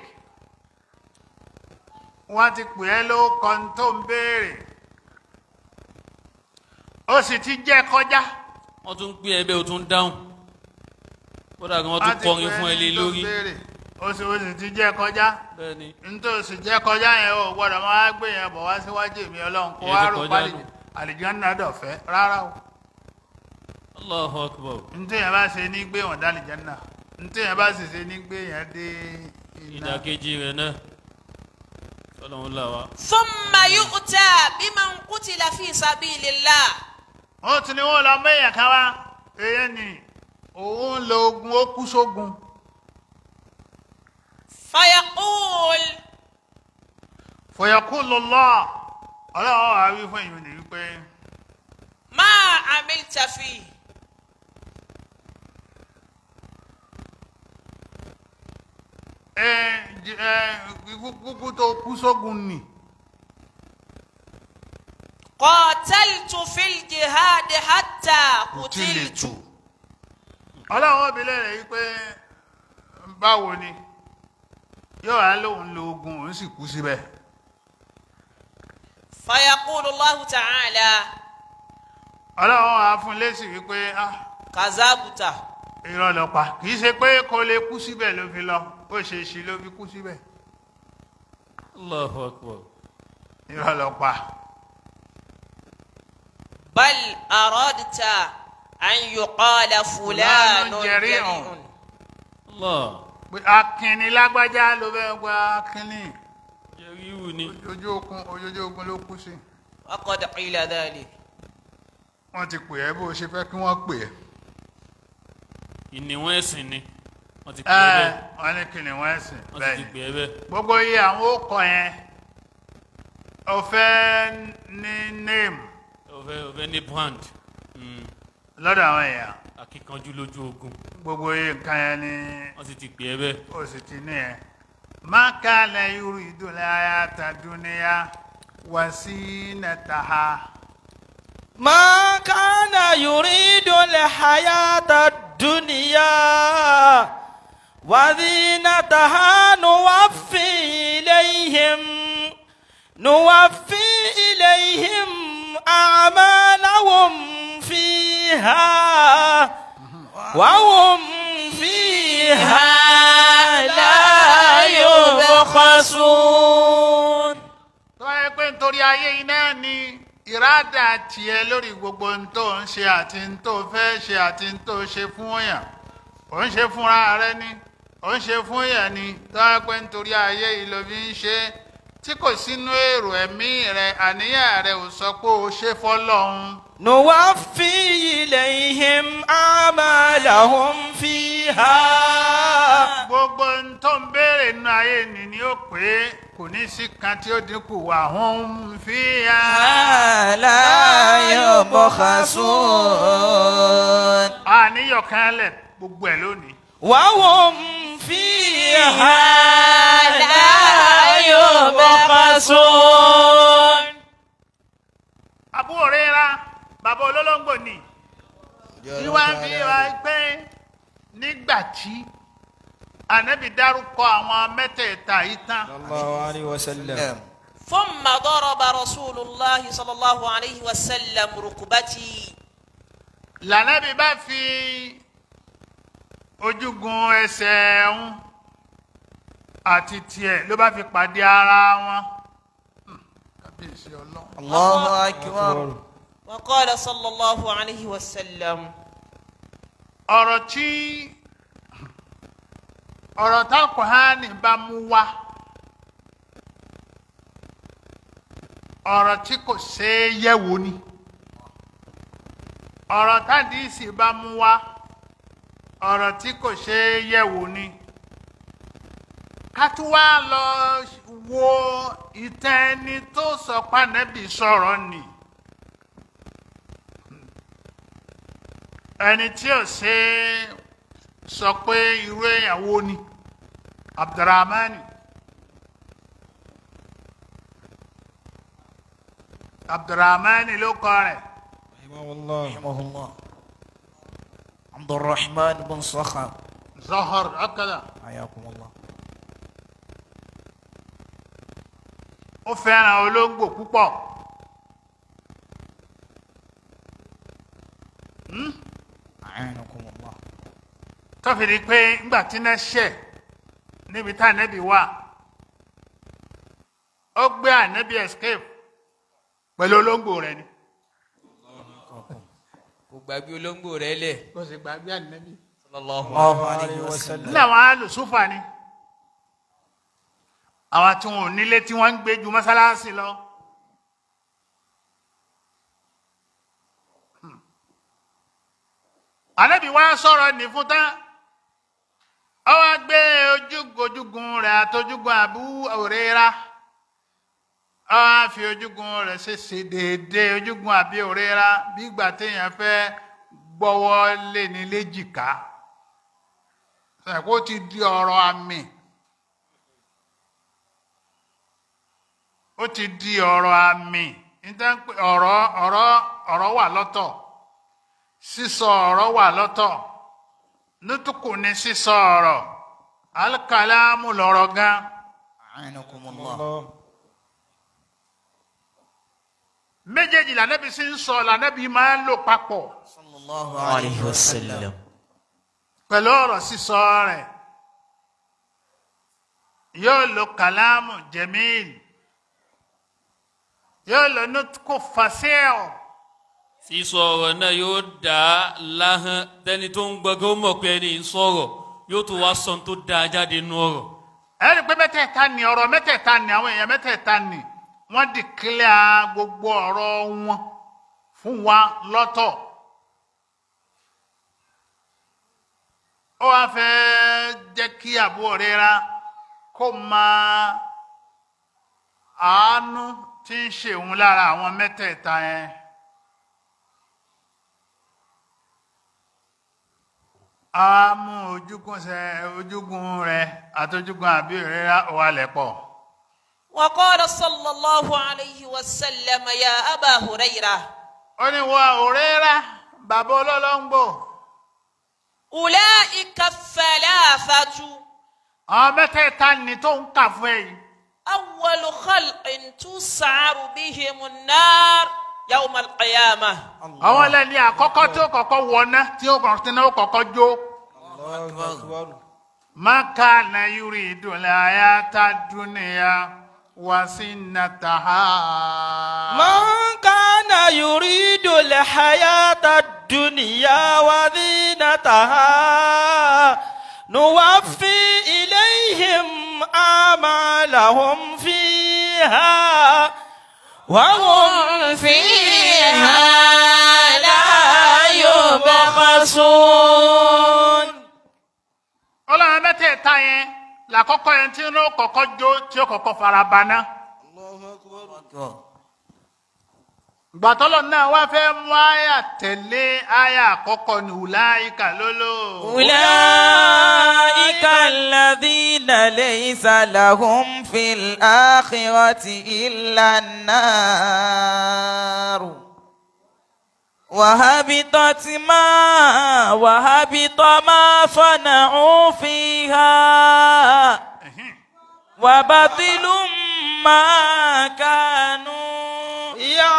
wọ́n ti pè é ló kan tó ń béèrè ó sì ti jẹ́ kọjá wọ́n tún gbé ẹbẹ́ o tún dáhùn kódà kí wọ́n tún ti kọrin pè é fún ẹ lé ní tó ń lórí béèrè. ó sì ó sì ti jẹ́ kọjá bẹ́ẹ̀ ni nítòsí jẹ́ kọjá yẹn o gbọ́dọ̀ máa gbé yẹn bọ̀ wá síwájú èmi ọlọ́run kó Ìyẹn wá ti rò kọjá pálí nù. àlìjánnà dọ̀fẹ́ rárá o Allahu akbar ntí yẹn bá ṣe ní gbé wọn dá àlìjánnà ntí yẹn bá sì ṣe ní gbé yẹn dé iná. ìdàkejì rẹ̀ náà ọlọ́run là wá ثم يؤتى بمن قتل في سبيل الله wọ́n tún ní wọ́n lọ mẹ́yàn kan wá èyí ni òun lo ogun ó kú sógun فيقول fọyọkú lọlọ ọlọ́run wà wí fún èyí ni wípé ما عملت فيه ẹ j- ẹ ikú kúkú tó kú sógun nì قاتلت في الجهاد حتى قتلت ọlọ́run obìnrin rẹ̀ wípé báwo ni yóò wá lóun lo ogun òun sì kú síbẹ̀ فيقول الله تعالى ọlọ́run wà fún lésì wípé ah كذبت irọ́ lọ pa kì í ṣe pé kò lè kú síbẹ̀ ló fi lọ ó ṣe é ṣe ló fi kú síbẹ̀ Allahu akbar irọ́ lọ pa بل أردت أن يقال فلان فلان جريء. جريء Allah pé akínni lágbájá ló fẹ́ gba akínni jẹ́ríwù ni ojú ogun ojú ogun ló kú sí وقد قيل ذلك wọ́n ti pè ẹ́ bó ṣe fẹ́ kí wọ́n pè ẹ́ ìníwọ̀n ẹ̀sìn ni wọ́n ti pè é ẹ bẹ́ẹ̀ wọ́n ní kìnìún wọn ẹ̀sìn wọ́n bẹ́ẹ̀ sì ti ni pè é bẹ́ẹ̀ gbogbo iye àwọn ókọ yẹn ó fẹ́ ní name ọ̀fẹ́ ọ̀fẹ́ ní brand Mm, lọ́dọ̀ àwọn èèyàn akíkanjú lójú ogun gbogbo iye nǹkan yẹn ni wọ́n sì ti pè é bẹ́ẹ̀ ó sì ti ní ẹ̀ má kálẹ̀ irú ìdúlẹ̀ ayatadúníyà wá sí nàtàhà. ما كان يريد الحياة الدنيا وزينتها نوفي إليهم نوفي إليهم أعمالهم فيها وهم فيها لا يبخسون tó wáyé pé nítorí ayé iná ni ìrádà tiẹ̀ lórí gbogbo ohun tó ń ṣe àti ohun tó fẹ́ ṣe àti ohun tó ṣe fún èèyàn ò ń ṣe fúnra rẹ ni ò ń ṣe fún èèyàn ni tó wáyé pé nítorí ayé yìí ló fi ń ṣe é, tí kò sínú èrò ẹ̀mí rẹ àníyàn rẹ ò sọ pé o ṣe fọlọ́run نوفي إليهم أعمالهم فيها gbogbo ohun tó ń béèrè nínú ayé ni ni ó pé kò ní sí kan tí ó dínkù wà hún fi hàn. لا يبخسون àníyàn kan lẹ̀ gbogbo ẹ̀ lónìí. وهم فيها لا يبخسون àbúrò rẹ́ra bàbá olólógbò ni ìwà ń fi wá pé nígbà tí ànábì dárúkọ àwọn mẹ́tẹ̀ẹ̀ta yìí tán صلى الله عليه وسلم ثم ضرب رسول الله صلى الله عليه وسلم ركبتي lànàbì bá fi ojúgun ẹsẹ̀ ń àti tiẹ̀ ló bá fi pàdé ara wọn. Hmm, kábíyèsí ọlọ́run. الله أكبر وقال صلى الله عليه وسلم ọ̀rọ̀ tí ọ̀rọ̀ tá Kùránì bá mú wá ọ̀rọ̀ tí kò ṣeé yẹ̀wò ni ọ̀rọ̀ tádìísì bá mú wá ọ̀rọ̀ tí kò ṣeé yẹ̀wò ni ká tún wá lọ wo ìtàn ẹni tó sọ pànẹ́bì sọ̀rọ̀ nì. ẹni tí ò ṣe sọ pé irú èèyàn wo ni abdulrahman abdulrahman ló kọ rẹ̀ رحمه الله رحمه الله عبد الرحمن بن صخر zohor ọkàdà حياكم الله ó fẹ́ràn olóńgbò púpọ̀ أعانكم الله tó fi di pé ńgbà tí náà ṣẹ̀ níbi tá ànẹ́bí wà ó gbé ànẹ́bí escape pẹ̀lú olóńgbò rẹ̀ ni kò gbàgbé olóńgbò rẹ lẹ. kó sì gbàgbé ànẹ́bí. sallallahu الله عليه عليه وسلم. وسلم ní àwọn alùsúfà ni àwọn tí wọn ò nílé tí wọn ń gbé ju mọ́sálásí lọ. Hmm. ànábì wá sọ̀rọ̀ ní fún tán ó wá gbé ojúgun rẹ̀ àtojúgun àbú òrera ó wá fi ojúgun rẹ̀ ṣe ṣe déédéé ojúgun àbí òrera bí ìgbà téèyàn fẹ́ gbọ́wọ́ lé ní léjìká kó ti di ọ̀rọ̀ àmì ó ti di ọ̀rọ̀ àmì níta ń pè ọ̀rọ̀ ọ̀rọ̀ ọ̀rọ̀ wà lọ́tọ̀ sísọ ọ̀rọ̀ wà lọ́tọ̀ nútùkù ní sísọ ọ̀rọ̀ alikalamu lọ̀rọ̀ gan أعانكم الله الله méjèèjì lànàbí sí ń sọ lànàbí máa ń lò papọ̀ صلى الله عليه وسلم pẹ̀lú ọ̀rọ̀ sísọ rẹ̀ yóò lo kàlámù jẹ̀míìl yóò lo nútùkù fàṣẹ́ọ̀. sísọ ọ̀rọ̀ náà yóò dá láhán tẹni tó ń gbọ́gẹ́ ó mọ̀ pé ẹni ń sọ̀rọ̀ yóò tún wá sọ tó dáa jáde nú ọ̀rọ̀. ẹni pé mẹ́tẹ̀ẹ̀ta ni ọ̀rọ̀ mẹ́tẹ̀ẹ̀ta ni àwọn èèyàn mẹ́tẹ̀ẹ̀ta ni wọ́n dìkílẹ̀ gbogbo ọ̀rọ̀ wọn fún wa lọ́tọ̀. ó wá fẹ́ jẹ́ kí àbúrò rírà kó máa àánú tí ń ṣèun lára àwọn mẹ́tẹ̀ẹ̀ta yẹn. a mú ojúgun sẹ ojúgun rẹ̀ àtojúgun àbí rírà wà lẹ́pọ̀. وقال صلى الله عليه وسلم يا أبا هريرة ó ní wọ òrérà bàbá olólóńgbò أولئك الثلاثة àwọn mẹ́tẹ̀ẹ̀ta ni tó ń kà fún ẹ yìí أول خلق تسعر بهم النار يوم القيامة àwọn ẹlẹ́ni àkọ́kọ́ tí ó kọ́kọ́ wọná tí ó kọ́kọ́ tí ó kọ́kọ́ jó الله أكبر ما كان يريد الحياة الدنيا وزينتها من كان يريد الحياة الدنيا وزينتها نوفي إليهم أعمالهم فيها وهم فيها لا يبخسون ọlọ́run mẹ́tẹ̀ẹ̀ta yẹn làkọ́kọ́ yẹn tí ó kọ́kọ́ jó tí ó kọ́kọ́ fara baná أكبر gbàtọ́lọ̀ náà wá fẹ́ mú àyà tẹ̀lé àyà àkọ́kọ́ ní wùláyíkà lólò أولئك الذين ليس لهم في الآخرة إلا النار وهبطت ما وهبط ما صنعوا فيها وبطل ما كانوا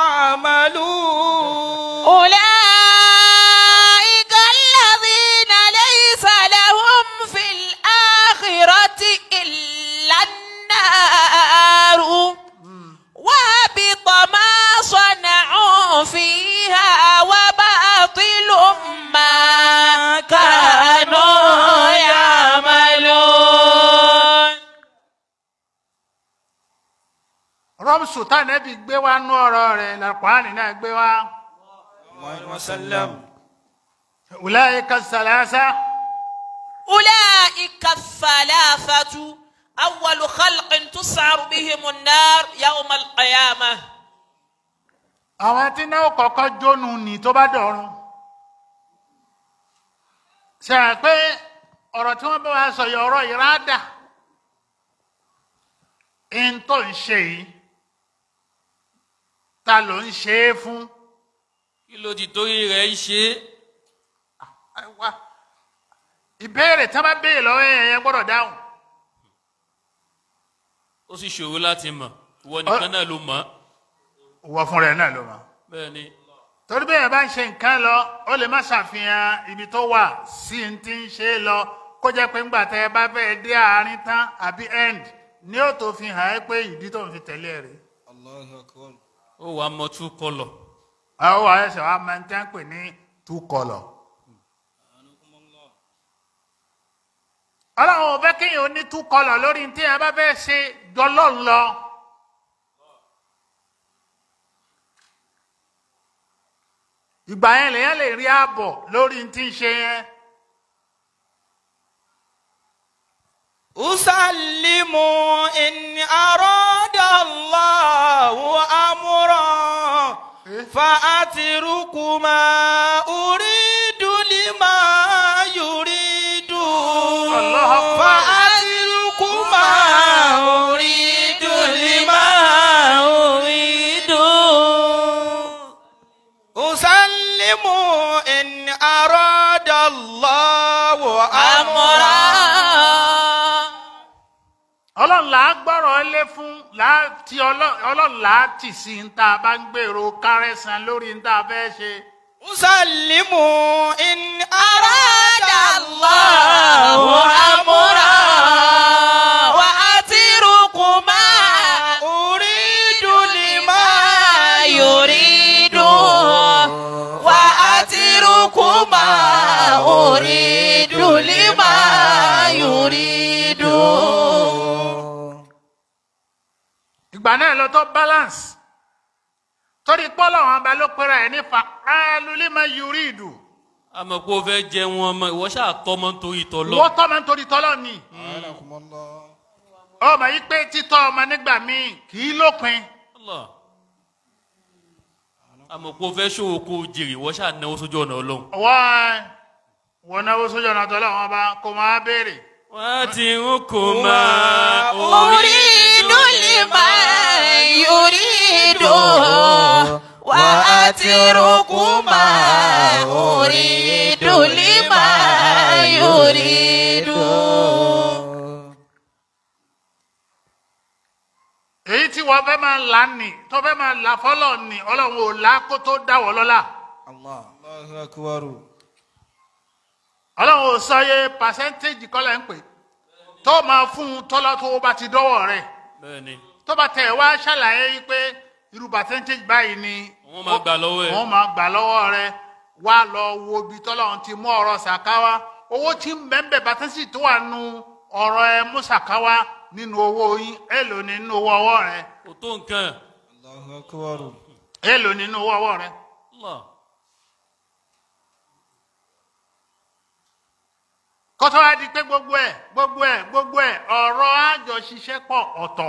يعملون أولئك الذين ليس لهم في الآخرة إلا النار وهبط ما صنعوا فيها وباطل ما كانوا يعملون rọ́mùsù tánẹ́bì gbé wá nú ọ̀rọ̀ rẹ̀ làpáàní náà gbé wá. وسلم ulaika salasa أولئك الثلاثة أول خلق تسعر بهم النار يوم القيامة àwọn tí náà kọ́kọ́ jónu ní tó bá dọ̀run. ṣe é pé ọ̀rọ̀ tí wọ́n bá wa sọ yìí ọ̀rọ̀ ìrádà ń tó ń ṣe yìí ta ló ń ṣe é fún. kí ló ti torí rẹ̀ ń ṣe é Ẹ wá. ìbéèrè tí wọ́n bá béèrè lọ́wọ́ yẹn yẹn gbọ́dọ̀ dáhùn. ó sì ṣòro láti mọ̀ ìwọ nìkan náà ló mọ̀ wọ fún rẹ̀ náà ló mọ̀. bẹ́ẹ̀ ni torí bẹ́ẹ̀ bá ń ṣe nǹkan lọ ó lè má ṣàfihàn ibi tó wà sí n ti ń ṣe é lọ kó jẹ́ pé ńgbà tẹ́ ẹ bá fẹ́ dé àárín tán àbí end ní ó tó fi hàn ẹ́ pé ìdí tó ń fi tẹ̀lé ẹ̀ rèé. ó wàá mọ tú kọlọ̀ àwọn wà ẹsẹ̀ wa máa ń tẹ́ ń pè ní two colour. ọlọ́run ò fẹ́ kéèyàn ó ní two colour lórí tí ẹ bá fẹ́ ṣe jọlọ́run lọ. ìgbà yẹn lèyàn lè rí ààbọ̀ lórí tí ń ṣe yẹn. أسلم إن أراد الله أمرا فأترك ما أريد لما يريد الله أكبر. فأترك ما أريد لما أريد أسلم إن أراد الله أمرا ọlọ́run là á gbọ́rọ̀ lé fún láti ọlọ́run là á tì sí ń tá a bá ń gbèrò kárẹ́sàn lórí ń tá a fẹ́ ṣe. أسلم إن أراد الله أمرا وأترك ما أريد لما يريد وأترك ما أريد لما يريد ìgbà náà lọ tó balance torí pọ́lọ́ àwọn ọba ló pẹ́ra ẹ̀ nífa alulima yuridu àmọ́ pé o fẹ́ jẹ wọn ọmọ ìwọ ṣáà tọ́ ọmọ nítorí tọ́lọ́ wọ́n tọ́ ma ń torí tọ́lọ́ ni ọmọ yìí pé títọ́ ọmọ nígbà míì kì í lópin Allah. àmọ́ pé o fẹ́ ṣòwò kó o jèrè ìwọ ṣáà náwó sójú ọ̀nà ọlọ́run wọ́n wọ́n náwó sójú ọ̀nà tọ́lọ́ wọn bá kó máa béèrè. wọ́n ti ń kó máa أريد لمن يريد وأترك ما أريد لمن يريد èyí tí wọ́n fẹ́ máa là ní tó fẹ́ máa là fọ́lọ̀ ní ọlọ́run ò là kó tó dáwọ́ lọ́la الله أكبر ọlọ́run ò sọ yẹ pàṣẹ́ntéèjì kọ́lẹ̀ ń pè tó máa fún un tọ́lá tó bá ti dọ́wọ́ rẹ̀ bẹ́ẹ̀ ni tó bá tẹ̀ wá ṣàlàyé yìí pé irú pàṣẹ́ntéèjì báyìí ni wọ́n máa gbà lọ́wọ́ ẹ̀ wọ́n máa gbà lọ́wọ́ rẹ̀ wá lọ wo ibi tọ́lọ́run ti mú ọ̀rọ̀ sàkáwá owó tí ń bẹ́ẹ̀ pàṣẹ́ntéèjì tó wà nù ọ̀rọ̀ ẹ mú sàkáwá nínú owó yín èèlò nínú owó ọwọ́ rẹ̀ kò tó nǹkan الله أكبر èèlò nínú owó ọwọ́ rẹ̀ Allah. kọ́tọ́ wá di pé gbogbo ẹ̀ gbogbo ẹ̀ gbogbo ẹ̀ ọ̀rọ̀ àjọṣiṣẹ́pọ̀ ọ̀tọ̀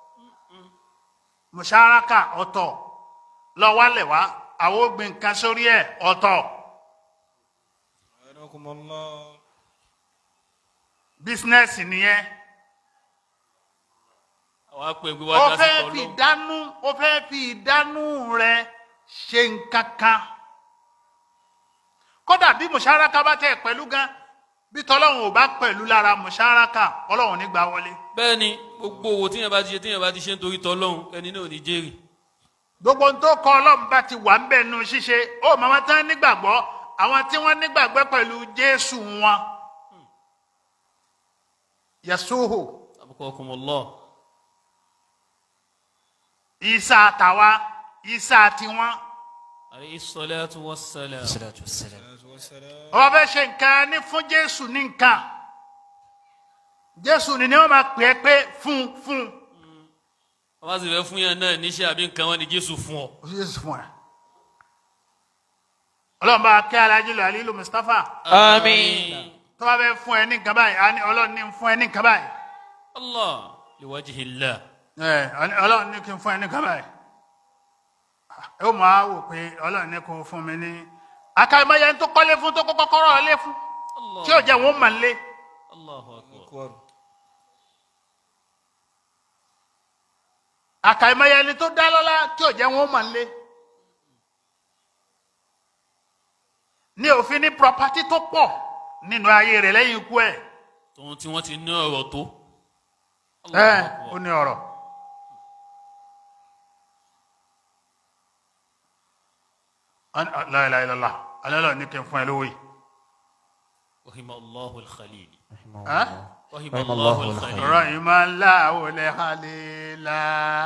mùsàràkà ọ̀tọ̀ lọ́wọ́lẹ̀ wá àwọn ògbìn nǹkan sórí ẹ̀ ọ̀tọ̀ أعانكم الله bísínẹ́sì nìyẹn àwọn apẹ̀gbẹ́ ó wa dá sí fẹ́ fi tọ́lọ́ ìdánú ó fẹ́ fi ìdánú rẹ ṣe nǹkan kan kódà bí mùsáraka bá tẹ̀ pẹ̀lú gan bí tọ́lọ́run ò bá pẹ̀lú lára mùsáraka ọlọ́run ní gbà wọlé bẹ́ẹ̀ ni gbogbo owó tíyẹn bá ti ṣe tíyẹn bá ti ṣe nítorí tọ́lọ́hún ẹni náà ò ní jèrè gbogbo ohun tó kọ ọlọ́run bá ti wà ń bẹ̀ nu ṣíṣe ó màmá tán nígbàgbọ́ àwọn tí wọ́n nígbàgbọ́ pẹ̀lú jésù wọn yasuhu abukakumullah isa tàwa isa tiwọn alayhi salatu wassalam salatu wassalam ọba fẹ́ ṣe nǹkan ní fún jésù ní nǹkan jésù ni ni wọ́n máa pè é pé fún fún wọ́n bá sì fẹ́ fún yẹn náà níṣẹ́ àbí nǹkan wọn ni jésù fún ọ jésù fún ẹ ọlọ́run bá kẹ́ alájí lọ alilu mustapha Àmín. tó bá fẹ́ fún ẹ ní nǹkan báyìí á ní ọlọ́run ní fún ẹ ní nǹkan báyìí allah liwajihillah ẹ ọlọ́run ní kí n fún ẹ ní nǹkan báyìí ẹ ó máa wò pé ọlọ́run ní kó fún mi ní akáyọmọye tó kọ́lé fún tó kọ́kọ́ kọ́rọ̀ ọlé fún allah tí ò jẹ́ wọn mà ń lé allahu akbar أكبر àkàìmọye ẹni tó dá lọ́lá tí ò jẹ́ wọn mà ń lé ní òfin ní property tó pọ̀ nínú ayé rẹ̀ lẹ́yìn ikú ẹ̀ tòun tí wọ́n ti ní ọ̀rọ̀ tó ẹ Allahu ó akbar. ní ọ̀rọ̀ láìláìlọ́lá alẹ́lọ́ ní kí n fún ẹ lówó yìí rahima allahu alkhalil ẹ́ rahima Rahima allahu Allahu alkhalil ọ̀rọ̀ yìí máa ń láwọ̀ lẹ́hàlélá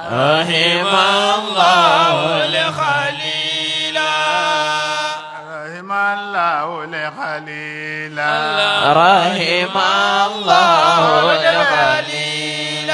ọ̀rọ̀ yìí máa ń láwọ̀ lẹ́hàlélá رحم الله الخليل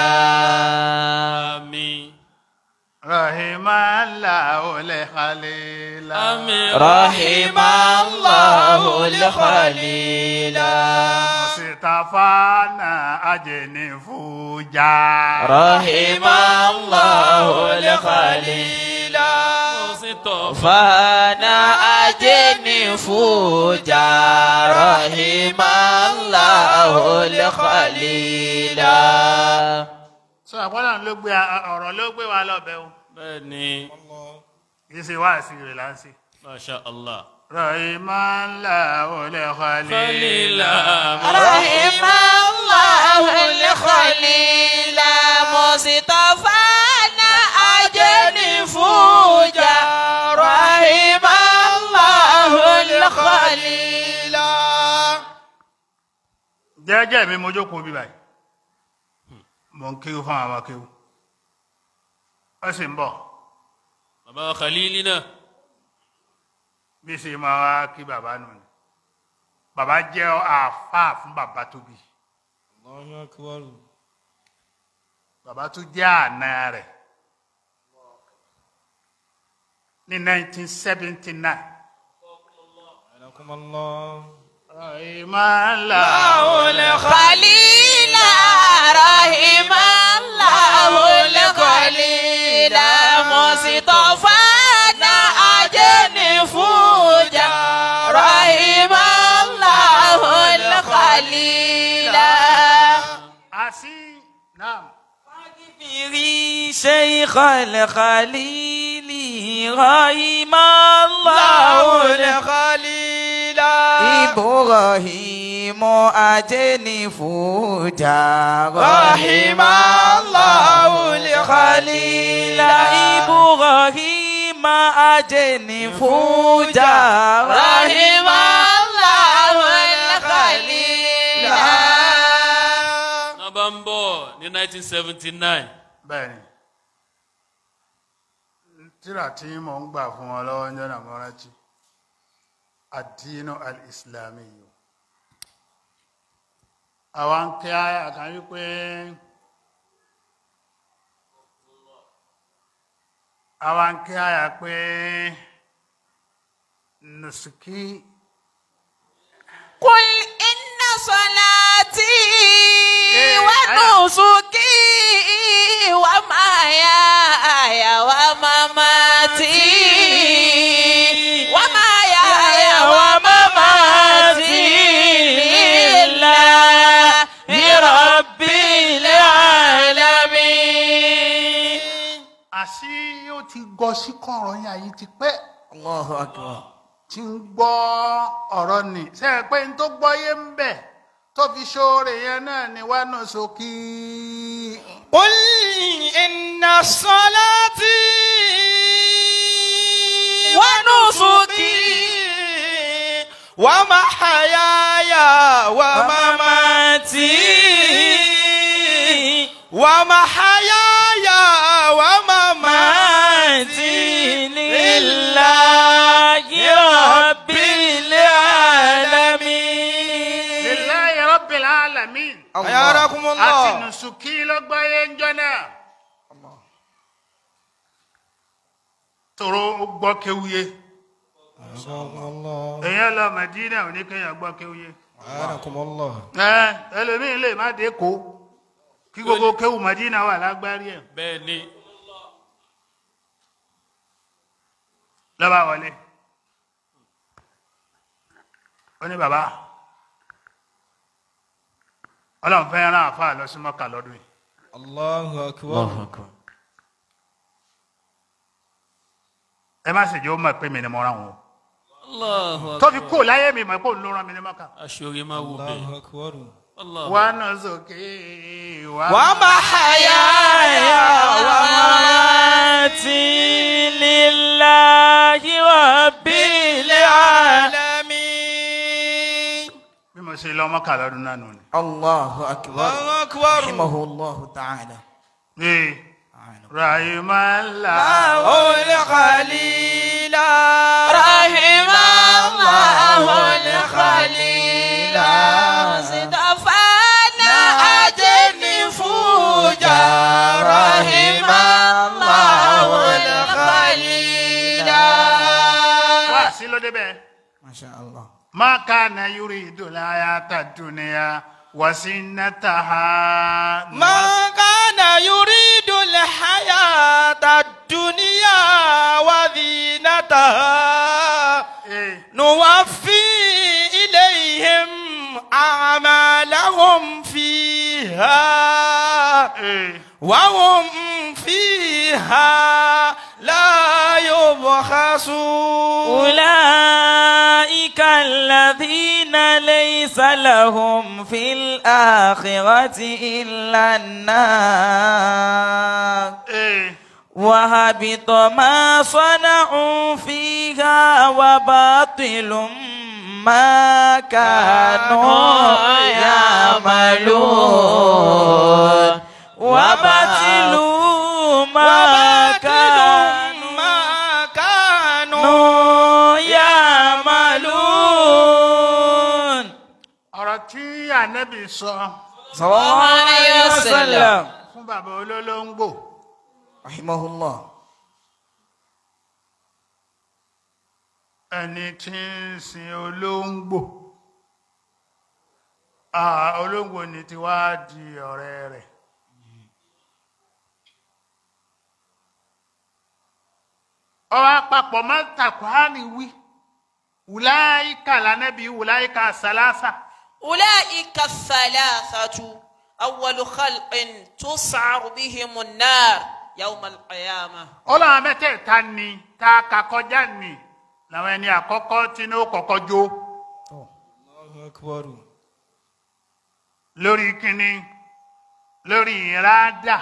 àmín rahimallahu lẹ́hàlélá àmín رحم الله الخليل mùsítàfánà ajẹ́nifújà رحم الله الخليل mọ́sítọ̀ فانا أجني فوجا رحم الله الخليل sọ àpọ́nà ló gbé ọ̀rọ̀ ló gbé wa lọ́bẹ̀ o bẹ́ẹ̀ ni kì í ṣe wá sí rẹ̀ láǹṣì. masha allah rahimallahu lẹ́hàlélá. khalila رحم الله الخليل مصطفانا أجني فوجا رحم الله الخليل jẹ́jẹ́ mi mo jókòó bí báyìí mo ń kéwú fún àwọn akéwú ó sì ń bọ̀ bàbá khalili náà bí sì máa wá kí bàbá nù ni bàbá jẹ́ àáfàá fún bàbá tó bí الله أكبر bàbá tó jẹ́ àna rẹ̀ ní 1979. أنكم الله rahimallahu خليل رحم الله الخليل مصطفانا أجني فوجا رحم الله الخليل àṣì náà فاغفري شيخ الخليل رحم الله الخليل إبراهيم أجني فوجا رحم الله الخليل إبراهيم أجني فوجا رحم الله الخليل náà bá ń bọ̀ ní 1979 bẹ́ẹ̀ ni tíra tí mò ń gbà fún wọn lọ́wọ́ ń jọ́nà mọ́rántí àdínú alìsìlámì yìí àwọn kí á kan wípé àwọn kí á yà pé nùsùkí قل إن صلاتي إيه، ونسكي ومحياي ومماتي ومحياي ومماتي لله رب العالمين àṣì yóò ti gọ sí kọ̀ọ̀rọ̀ yín àyè ti pẹ́ الله أكبر tí ń gbọ́ ọ̀rọ̀ nì sẹ́yìn pé n tó gbọ́ yé ń bẹ̀ tó fi ṣoore yẹn náà ni wà náà sókè. قل إن صلاتي ونسكي ومحياي ومماتي ومحياي ومماتي لله رب العالمين lillahi rabbil alamin. حياكم àti الله nùsùkì ló gbọ́ yé ń jọ náà. tòrò ó gbọ́ kéwúyé حياكم الله èèyàn lọ Mẹdínà ò ní kéèyàn gbọ́ kéwúyé. حياكم الله ẹ ẹlòmíín lè má dé kó kí gbogbo kéwù Mẹdínà wà lágbárí ẹ̀. bẹ́ẹ̀ ni lọ́ba wọlé ó ní bàbá ọlọ́run fẹ́ rán àfáà lọ sí mọ́kà lọ́dún yìí الله أكبر ẹ má sì jẹ́ ó mọ̀ pé mi ni mo rán wọn Allahu tó fi akbar kú láyé mi mọ̀ pé òun ló rán mi ní mọ́kà. aṣọ́rí máa wò الله bẹ́ẹ̀ أكبر Allah wà á nà sókè wà á ومحياي ومماتي لله رب العالمين bí mo ṣe lọ mọ́kà lọ́dún náà nù ni. الله أكبر الله أكبر رحمه الله تعالى ee rahimala الخليل رحم الله الخليل صدفنا أجن فوجا رحم الله الخليل wá sí ló débẹ̀. ما شاء الله ما كان يريد الحياة الدنيا وزينتها ما كان يريد الحياة الدنيا وزينتها إيه. نوفي إليهم أعمالهم فيها إيه. وهم فيها لا يبخسون أولئك الذين ليس لهم في الآخرة إلا النار إيه. وهبط ما صنعوا فيها وباطل ما كانوا يعملون وباطلوا ما كانوا ما كانوا يعملون ọ̀rọ̀ tí ànábì sọ صلى الله عليه وسلم fún bàbá olólóńgbò رحمه الله ẹni tí ń sin olóńgbò Ah, olóńgbò ni ti wá di ọ̀rẹ́ rẹ̀ ọwọ́ àpapọ̀ máa ń tàkùránì wí wùláyíkà lánàbí wùláyíkà sàlásà أولئك الثلاثة أول خلق تسعر بهم النار يوم القيامة ọlọ́run mẹ́tẹ̀ẹ̀ta ni tá a kà kọjá ni làwọn ẹni àkọ́kọ́ tí ní ó kọ́kọ́ jó الله أكبر lórí kínní lórí ìrádà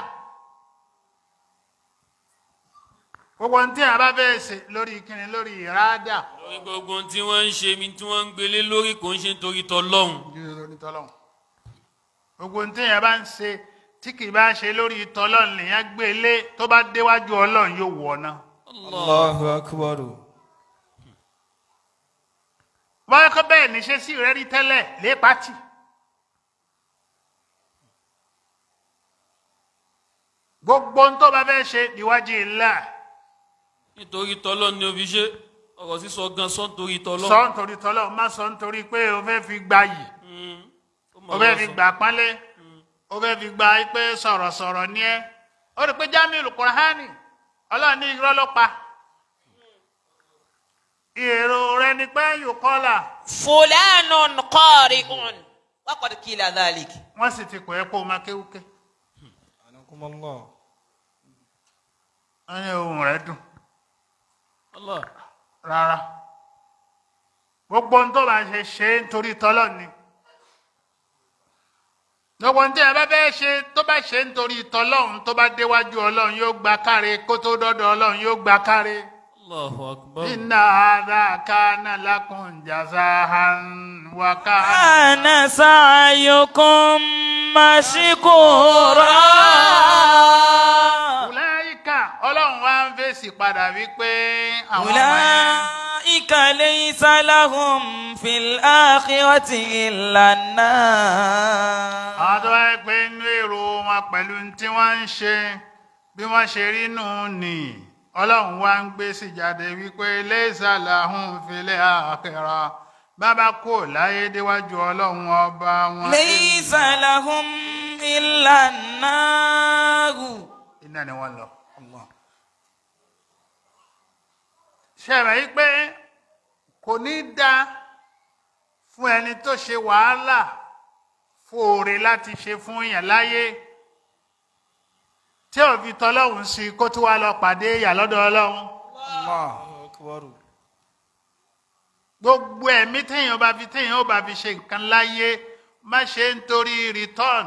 gbogbo ohun tí a bá fẹ́ ṣe lórí kínní lórí ìrádà lórí gbogbo ohun tí wọ́n ń ṣe mi tí wọ́n ń gbélé lórí kò ń ṣe nítorí tọlọ́hun lórí tọ́lọ́hún gbogbo ohun tí a bá ń ṣe tí kì í bá ṣe lórí tọ́lọ́hún lèyàn gbé lé tó bá déwájú ọlọ́run yóò wọ̀ ọ́ náà الله أكبر wọ́n kọ́ bẹ́ẹ̀ ní ṣe sí rẹ́ rí tẹ́lẹ̀ lé pátì gbogbo ohun tó bá fẹ́ ṣe níwájú ilá nítorí tọlọ́hun ni o fi ṣe ọ̀rọ̀ sísọ gan sọ nítorí tọlọ́hun. sọ nítorí tọ́lọ́ má sọ nítorí pé o fẹ́ fi gba yìí Mm. Ó mọ̀ o fẹ́ lọ́wọ́ fi sọ. gbà pánlé o fẹ́ fi gba pé sọ̀rọ̀sọ̀rọ̀ ni ẹ́ ó rí i pé jamiu kùránì ọlọ́run ní irọ́ ló pa èrò rẹ ni pé yóò kọ́là فلان قارئ وقد قيل ذلك wọ́n sì ti pè é kó o máa kéwúké أنكم الله wọ́n ní ohun rẹ̀ dùn Allah. rárá gbogbo ohun tó bá ṣe ṣe é nítorí tọ́lọ́ ni gbogbo ohun tí ẹ bá fẹ́ ṣe tó bá ṣe nítorí tọ́lọ́hún tó bá déwájú ọlọ́run yóò gba káre kó tó dọ́dọ̀ ọlọ́run yóò gba káre. Allahu akbar. inna hadha kana lakum jazahan wa kana. كان سعيكم مشكورا Ulaika ọlọ́run wá ń fèsì padà wípé àwọn ọmọ yẹn. أولئك ليس لهم في الآخرة إلا النار àwọn tó wáyé pé inú èrò wọn pẹ̀lú tí wọ́n ń ṣe bí wọ́n ṣe rí nù ní ọlọ́run wá ń gbé sí jáde wípé laysa lahum fil akhirah bàbá kò láyé déwájú ọlọ́run ọba wọn. ليس لهم إلا النار iná ni wọ́n lọ. ṣe rẹ̀ yí pé kò ní dá fún ẹni tó ṣe wàhálà fòòrè láti ṣe fún yàn láyé tí ò fi tọ́lọ́hún sí kó tó wá lọ pàdé ìyà lọ́dọ̀ ọlọ́run. Allahu akbar. gbogbo ẹ̀mí téèyàn bá fi téèyàn ó bá fi ṣe nǹkan láyé má ṣe nítorí return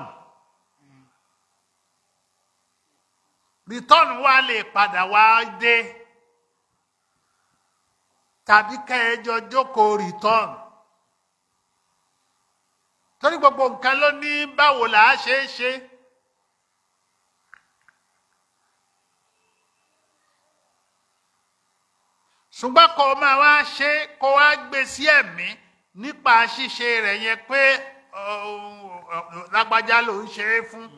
return wa lè padà wá dé tàbí kẹjọ jókòó return torí gbogbo nǹkan ló ní báwo là á ṣe é ṣe. ṣùgbọ́n kó o máa wá ṣe kó o wá gbé sí ẹ̀mí nípa ṣíṣe rẹ̀ yẹn pé ọ, ọ, lágbájá ló ń ṣe é fún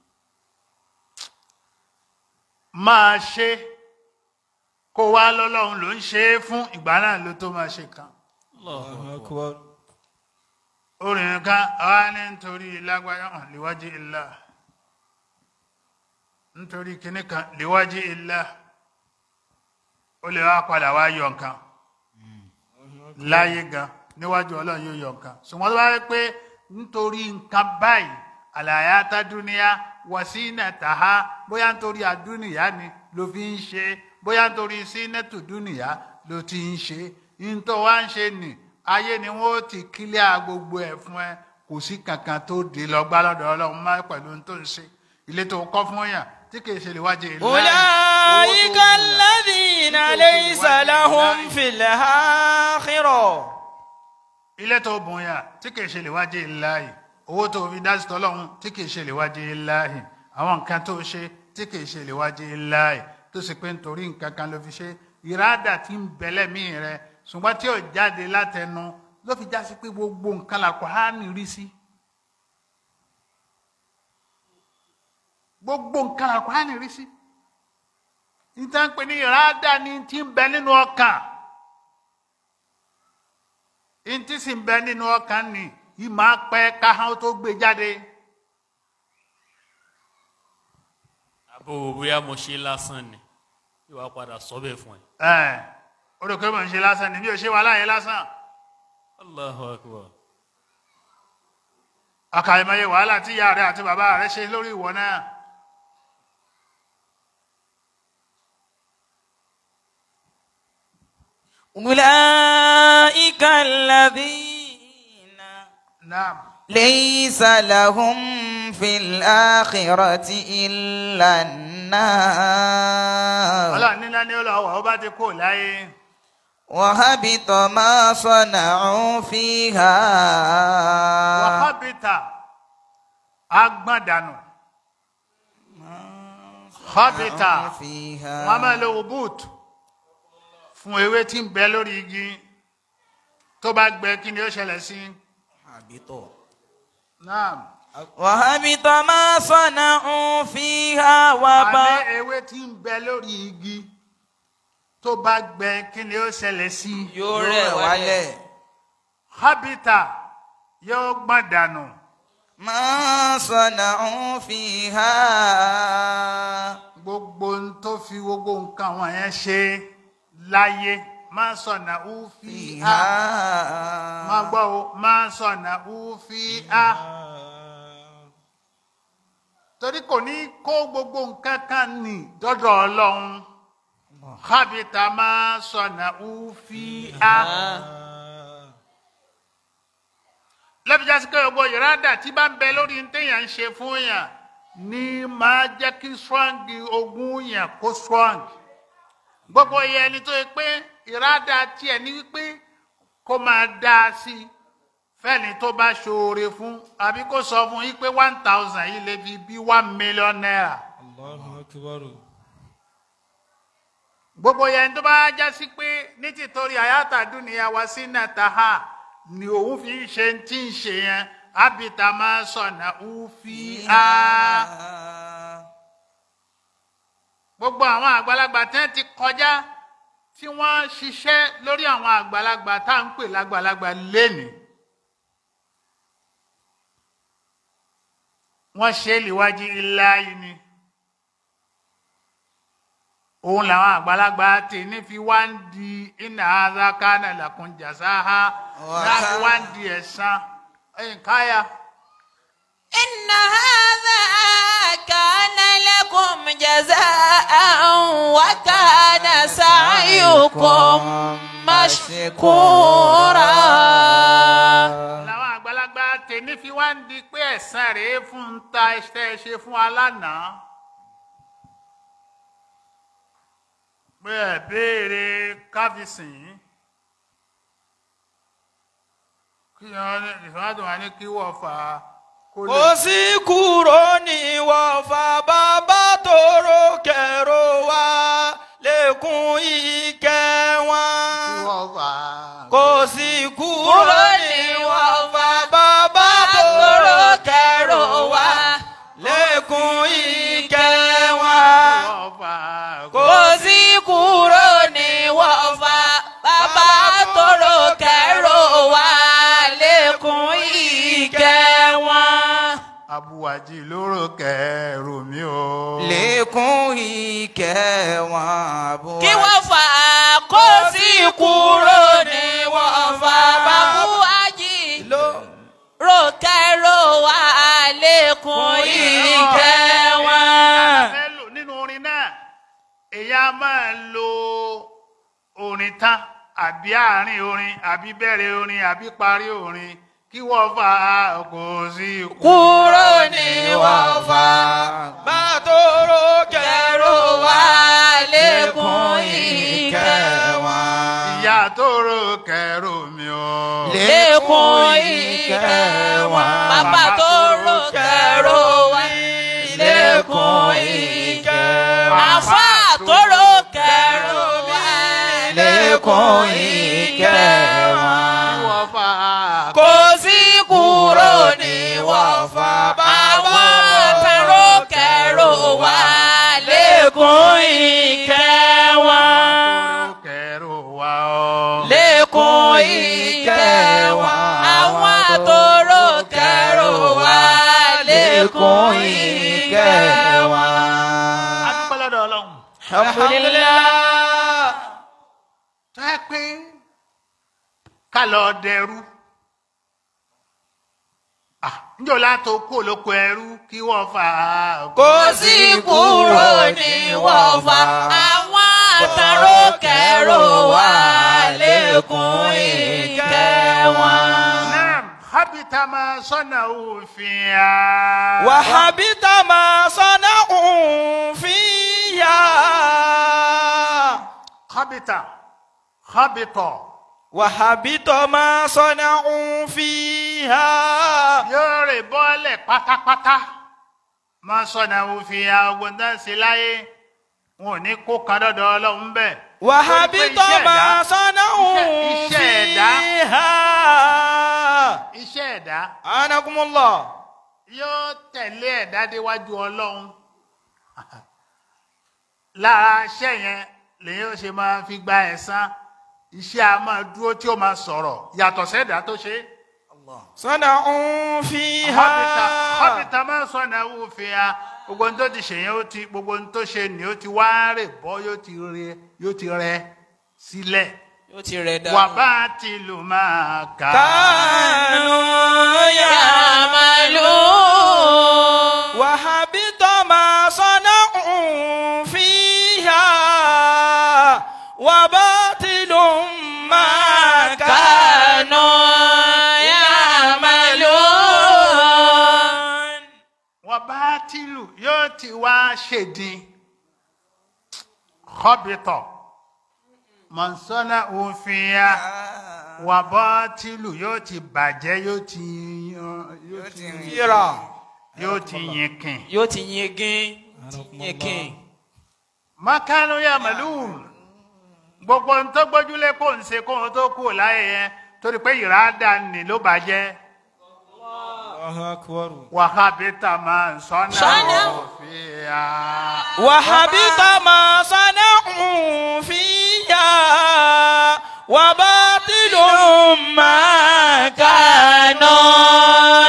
máa ṣe kó o wá lọ́lọ́run ló ń ṣe é fún ìgbà náà ló tó máa ṣe kan Allahu Allahu akbar. akbar. orin kan àwa ní nítorí lágbájá hàn léwájú ilá nítorí kinní kan léwájú ilá ó lè wá padà wá yọ nǹkan láyé gan níwájú ọlọ́run yóò yọ nǹkan ṣùgbọ́n tó bá rí pé nítorí nǹkan báyìí àlàyé atádúníyá wọ̀sínà tàhá bóyá nítorí àdúnìyá ni ló fi ń ṣe bóyá nítorí sínẹ́tù dúnìyá ló ti ń ṣe nítorí wá ń ṣe nì ayé ni wọ́n ti kílíà gbogbo ẹ̀ fún ẹ kò sí kankan tó dé lọ́gbà lọ́dọ̀ ọlọ́run má pẹ̀lú ohun tó ń ṣe ilé tó kọ́ fún yàn tí kì í ṣe lè wájú ìlú أولئك الذين ليس لهم في الآخرة ilé tó bùn yà tí kìí ṣe lè wájú ìláhì owó tó fi dá sí tọ́lọ́hún tí kìí ṣe lè wájú ìláhì àwọn nǹkan tó ṣe tí kìí ṣe lè wájú ìláhì tó sì pé nítorí nǹkan kan ló fi ṣe ìrádà tí ń bẹ̀lẹ̀ mí rẹ ṣùgbọ́n tí ò jáde látẹnu ló fi já sí pé gbogbo nǹkan làkọ́ á ní rí sí. gbogbo nǹkan làkọ́ á ní rí sí. níta ń pè ní ìrádà ni ti ń bẹ nínú ọkàn ntí sì ń bẹ nínú ọkàn ni yìí máa pẹ́ káhán tó gbé jáde. àbò bóyá mo ṣe lásán ni ìwà padà sọ bẹ́ẹ̀ fún ẹ. ẹ o rò pé mò ń ṣe lásán ni bí o ṣe wà láàyè lásán. Allahu akbar. àkàìmọye wàhálà tí ìyá rẹ àti bàbá rẹ ṣe lórí ìwọ náà. أولئك الذين naam ليس لهم في الآخرة إلا النار ọlọ́run nílá ní ọlọ́wọ́ ọba ti kó láyé. وهبط ما صنعوا فيها wàhábìtà agbọ̀ndànù. hábìtà فيها wọn máa lo boot fún ewé tí ń bẹ lórí igi tó bá gbẹ kí ni ó ṣẹlẹ̀ sí. هبط naam. وهبط ما صنعوا فيها àbí وباء ewé tí ń bẹ lórí igi tó bá gbẹ kí ni ó ṣẹlẹ̀ sí. yóò rẹ̀ wálẹ̀. hábìtà yóò gbọ̀n dànù. ما صنعوا فيها gbogbo ń tó fi gbogbo nǹkan wọn yẹn ṣe láyé máa sọ̀nà ó fi á فيها máa gbọ́ o máa sọ̀nà ó fi á torí kò ní kó gbogbo nǹkan kan nì dọ́dọ̀ ọlọ́run hábìtà máa sọ̀nà ó fi á lẹ́bi jásí pé gbogbo ìrádà tí bá ń bẹ lórí ní téèyàn ń ṣe fún yàn ní máa jẹ́ kí strong ogun yàn kó strong gbogbo yẹn ni tó yẹ pé ìrádà tiẹ̀ ní wípé kó máa dá a sí i fẹ́ni tó bá ṣoore fún àbí kó sọ fún yín pé one thousand yìí lè fi bí one million naira Allahu akbar. gbogbo yẹn tó bá já sí pé ní tìtorí àyàtà dúnìyà wá sí nàtàhà ni òun fi ń ṣe tí ń ṣe yẹn ábìtà máa sọnà òfi á gbogbo àwọn àgbàlagbà tí wọ́n ti kọjá tí wọ́n ṣiṣẹ́ lórí àwọn àgbàlagbà tá à ń pè lágbàlagbà lénìí wọ́n ṣe é líwájú ilá yìí ni òun làwọn àgbàlagbà tè ní fi wá ń di iná azakana làkùn jàsáhá láti wá ń di ẹ̀san ẹ̀yìn káyà. إن هذا كان لكم جزاء وكان سعيكم مشكورا làwọn àgbàlagbà tè ní fi wá ń di pé ẹ̀san rèé fún un ta iṣẹ́ ṣe fún alánàá. pé ẹ béèrè káfíìsìn yìí kí wọn ìfọwọ́dún wa ní kí wọ́n fà á kó lè. kò sí kúrò ní wọ́fà bàbá tóró kẹrò wá lẹ́kùn ìkẹ́ kí wọn. wọ́n fà á. kò sí kúrò ní wọ́fà bàbá tóró kẹrò wá lẹ́kùn ìkẹ́ wọn. kí wọ́n fà á. kò kò sí kúrò ní wọ́fà bàbá tóró kẹrò wá lẹ́kùn ìkẹ́ wọn. abuwaji lóró kẹrù mi o. lẹ́kùn ìkẹ́ wọn. àbúrò. kí wọ́n fà á kó sí kúrò ní wọ́fà bàbá ají rókẹ́rò wá lẹ́kùn ìkẹ́ wọn. fẹ́ lò nínú orin náà èyí á máa lo orin tán àbí àárín orin àbí bẹ̀rẹ̀ orin àbí parí orin kí wọ́n fà á kò sí ikú. kúrò ní wọ́fà bá tóró kẹrò kẹrò wá wá lẹ́kùn ìkẹ́ wọn. ìyá tó ro kẹrù mi o. lẹ́kùn ìkẹ́ wọn. bàbá tó rò kẹrò wá lẹ́kùn ìkẹ́ wọn. àfà tó rò kẹrò wá lẹ́kùn ìkẹ́ kí wọn. wọ́n fà á. kò sí kúrò ní wọ́fà àwọn tẹ̀rọ kẹrò wá lẹ́kùn ìkẹ́ wọn. tó ro kẹrù wa o. lẹ́kùn ìkẹ́ wọn. àwọn àtòrò kẹrò wá lẹ́kùn ìkẹ́ wọn. adúpẹ́ lọ́dọ̀ ọlọ́run. alhamdulilah. tó yẹ pé ká lọ dẹrú Ah, njọ́ látò kó lóko ẹrú kí wọ́n fà á. kò sí kúrò ní wọ́fà àwọn àtàrò kẹrò wá lẹ́kùn ìkẹ́ wọn. Naam, habita ma sọ́nà òfin ya. وحبط ما صنعوا فيها Habita, habitọ̀, وحبط ما صنعوا فيها yóò rè bọ́lẹ̀ pátápátá. Ma sọ́nà òfin ya ogun tó ń ṣe láyé. Wọn ò ní kó kan dọ́dọ̀ ọlọ́run bẹ́ẹ̀. وحبط ما صنعوا iṣẹ́ ẹ̀dá. فيها Iṣẹ́ ẹ̀dá أنكم الله yóò tẹ̀lé ẹ̀dá déwájú ọlọ́run. Lára iṣẹ́ yẹn lèyìn ó ṣe máa fi gba ẹ̀san. Iṣẹ́ a máa dúró tí ó máa sọ̀rọ̀ yàtọ̀ sẹ́dá tó ṣe é. صنعوا فيها Hábítà hábítà máa ń sọ̀nà ẹ̀wù fi ha. Gbogbo ohun tó ti ṣe yẹn ó ti gbogbo ohun tó ṣe ni ó ti wá rè bọ́ yóò ti rẹ yóò ti rẹ sílẹ̀. yóò ti rẹ̀ dànù. Wà bá ti lù máa kà. كانوا يعملون وحبط ما صنعوا فيها وباطل ما كانوا كانوا يعملون ti wá ṣèdín kọ́bìtọ̀ mọ̀nsọ́nà òfin ya wà bọ́ tìlù yóò ti bàjẹ́ yóò ti yóò ti Yíra. yóò ti yìnkìn. yóò ti yingin yingin. makanu ya màlúù gbogbo ń tó gbójúlé kó ń ṣe kó ń tó kú láyé yẹn torí pé ìràdà nì ló bàjẹ́ Allahu akbar. wàhábítà máa ń sọ́nà Sọ́nà. òfin ya. وحبط ما صنعوا فيها وباطل ما كانوا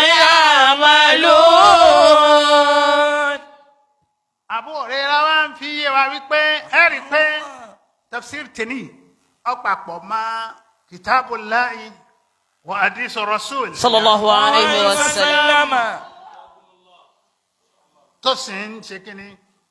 يعملون àbúrò rẹ̀ wá ń fi yé wa wípé ẹ rí i pé tafsir tèmi ọ̀pàpọ̀ mọ́ kitabullahi wa hadith rasul sallallahu alayhi wa sallam. وسلم tó sì ń ṣe kínní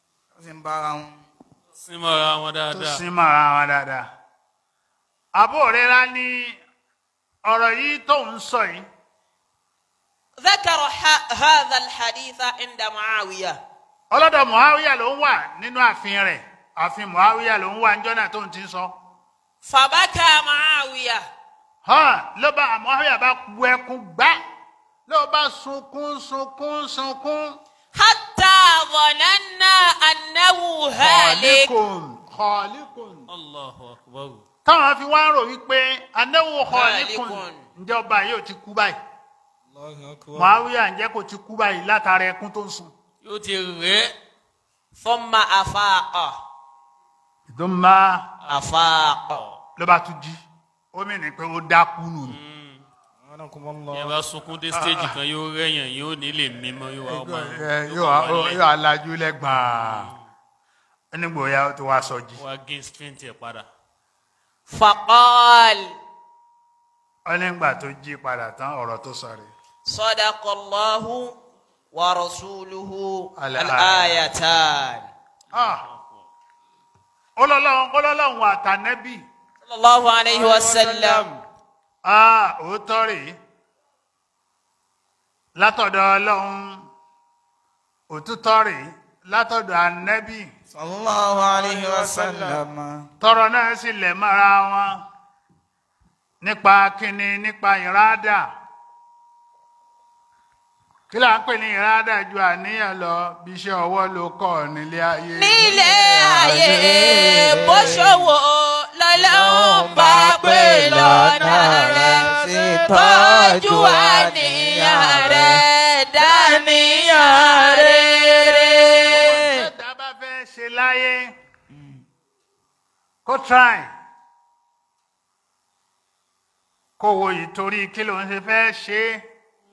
símọ́ra wọn tó dáadáa sì mọ́ra wọn dáadáa. àbúrò rẹ̀ rá ní ọ̀rọ̀ yìí tó ń sọ yìí ذكر ح- هذا الحديث عند معاوية ọlọ́dọ̀ muhawiya ló ń wà nínú ààfin rẹ̀ ààfin muhawiya ló ń wà níjọ́ náà tó ń ti ń sọ. فبكى معاوية hàn ló bá muhawiya bá bu ẹkún gbá ló bá sunkún sunkún sunkún. حتى ظننا أنه هالك Khaliqun, khaliqun. allahu akbar táwọn fi wá ń rò wípé anáwó khaliqun Khaliqun. ǹjẹ́ ọba yóò ti kú báyìí الله أكبر muhawiya ǹjẹ́ kò ti kú báyìí látara ẹkún tó ń sun. yóò ti rẹ̀ ẹ́ ثم أفاق ìdúnmá أفاق ló bá tún jí ó mìíràn pé ó dákú nù. ni. سبحانكم yẹn الله bá sunkún dé stage kan yóò rẹ̀yàn yóò ní lè mímọ́ yóò wá ọmọ Ẹ, yóò wá- yóò alájú lẹ́gbàá onígbòya ó ti wá sọjí. wá gain strength ẹ̀ padà فقال ó nígbà tó jí padà tán ọ̀rọ̀ tó sọ rè. صدق الله ورسوله الآية. الآيتان ọlọ́lọ́run ọlọ́lọ́run àtànẹ́bì صلى الله عليه وسلم òótọ́ rèé látọ̀dọ̀ ọlọ́run òtútọ́ rèé látọ̀dọ̀ ànẹ́bì صلى الله عليه وسلم tọrọ náà sì lẹ̀ mọ́ra wọn nípa kíni nípa ìrádà kí là ń pè ní ìrádà ju àníyàn lọ bí iṣẹ́ ọwọ́ ló kọ́ nílé ayé. nílé ayé bó ṣòwò lọ́lọ́run bá pè lọ́nà rẹ̀ tọ́jú àníyàn rẹ̀ dáníyàn rere. ẹ̀dá bá fẹ́ ṣe láyé kó try kó wo ìtorí kí ló ń ṣe fẹ́ ṣe é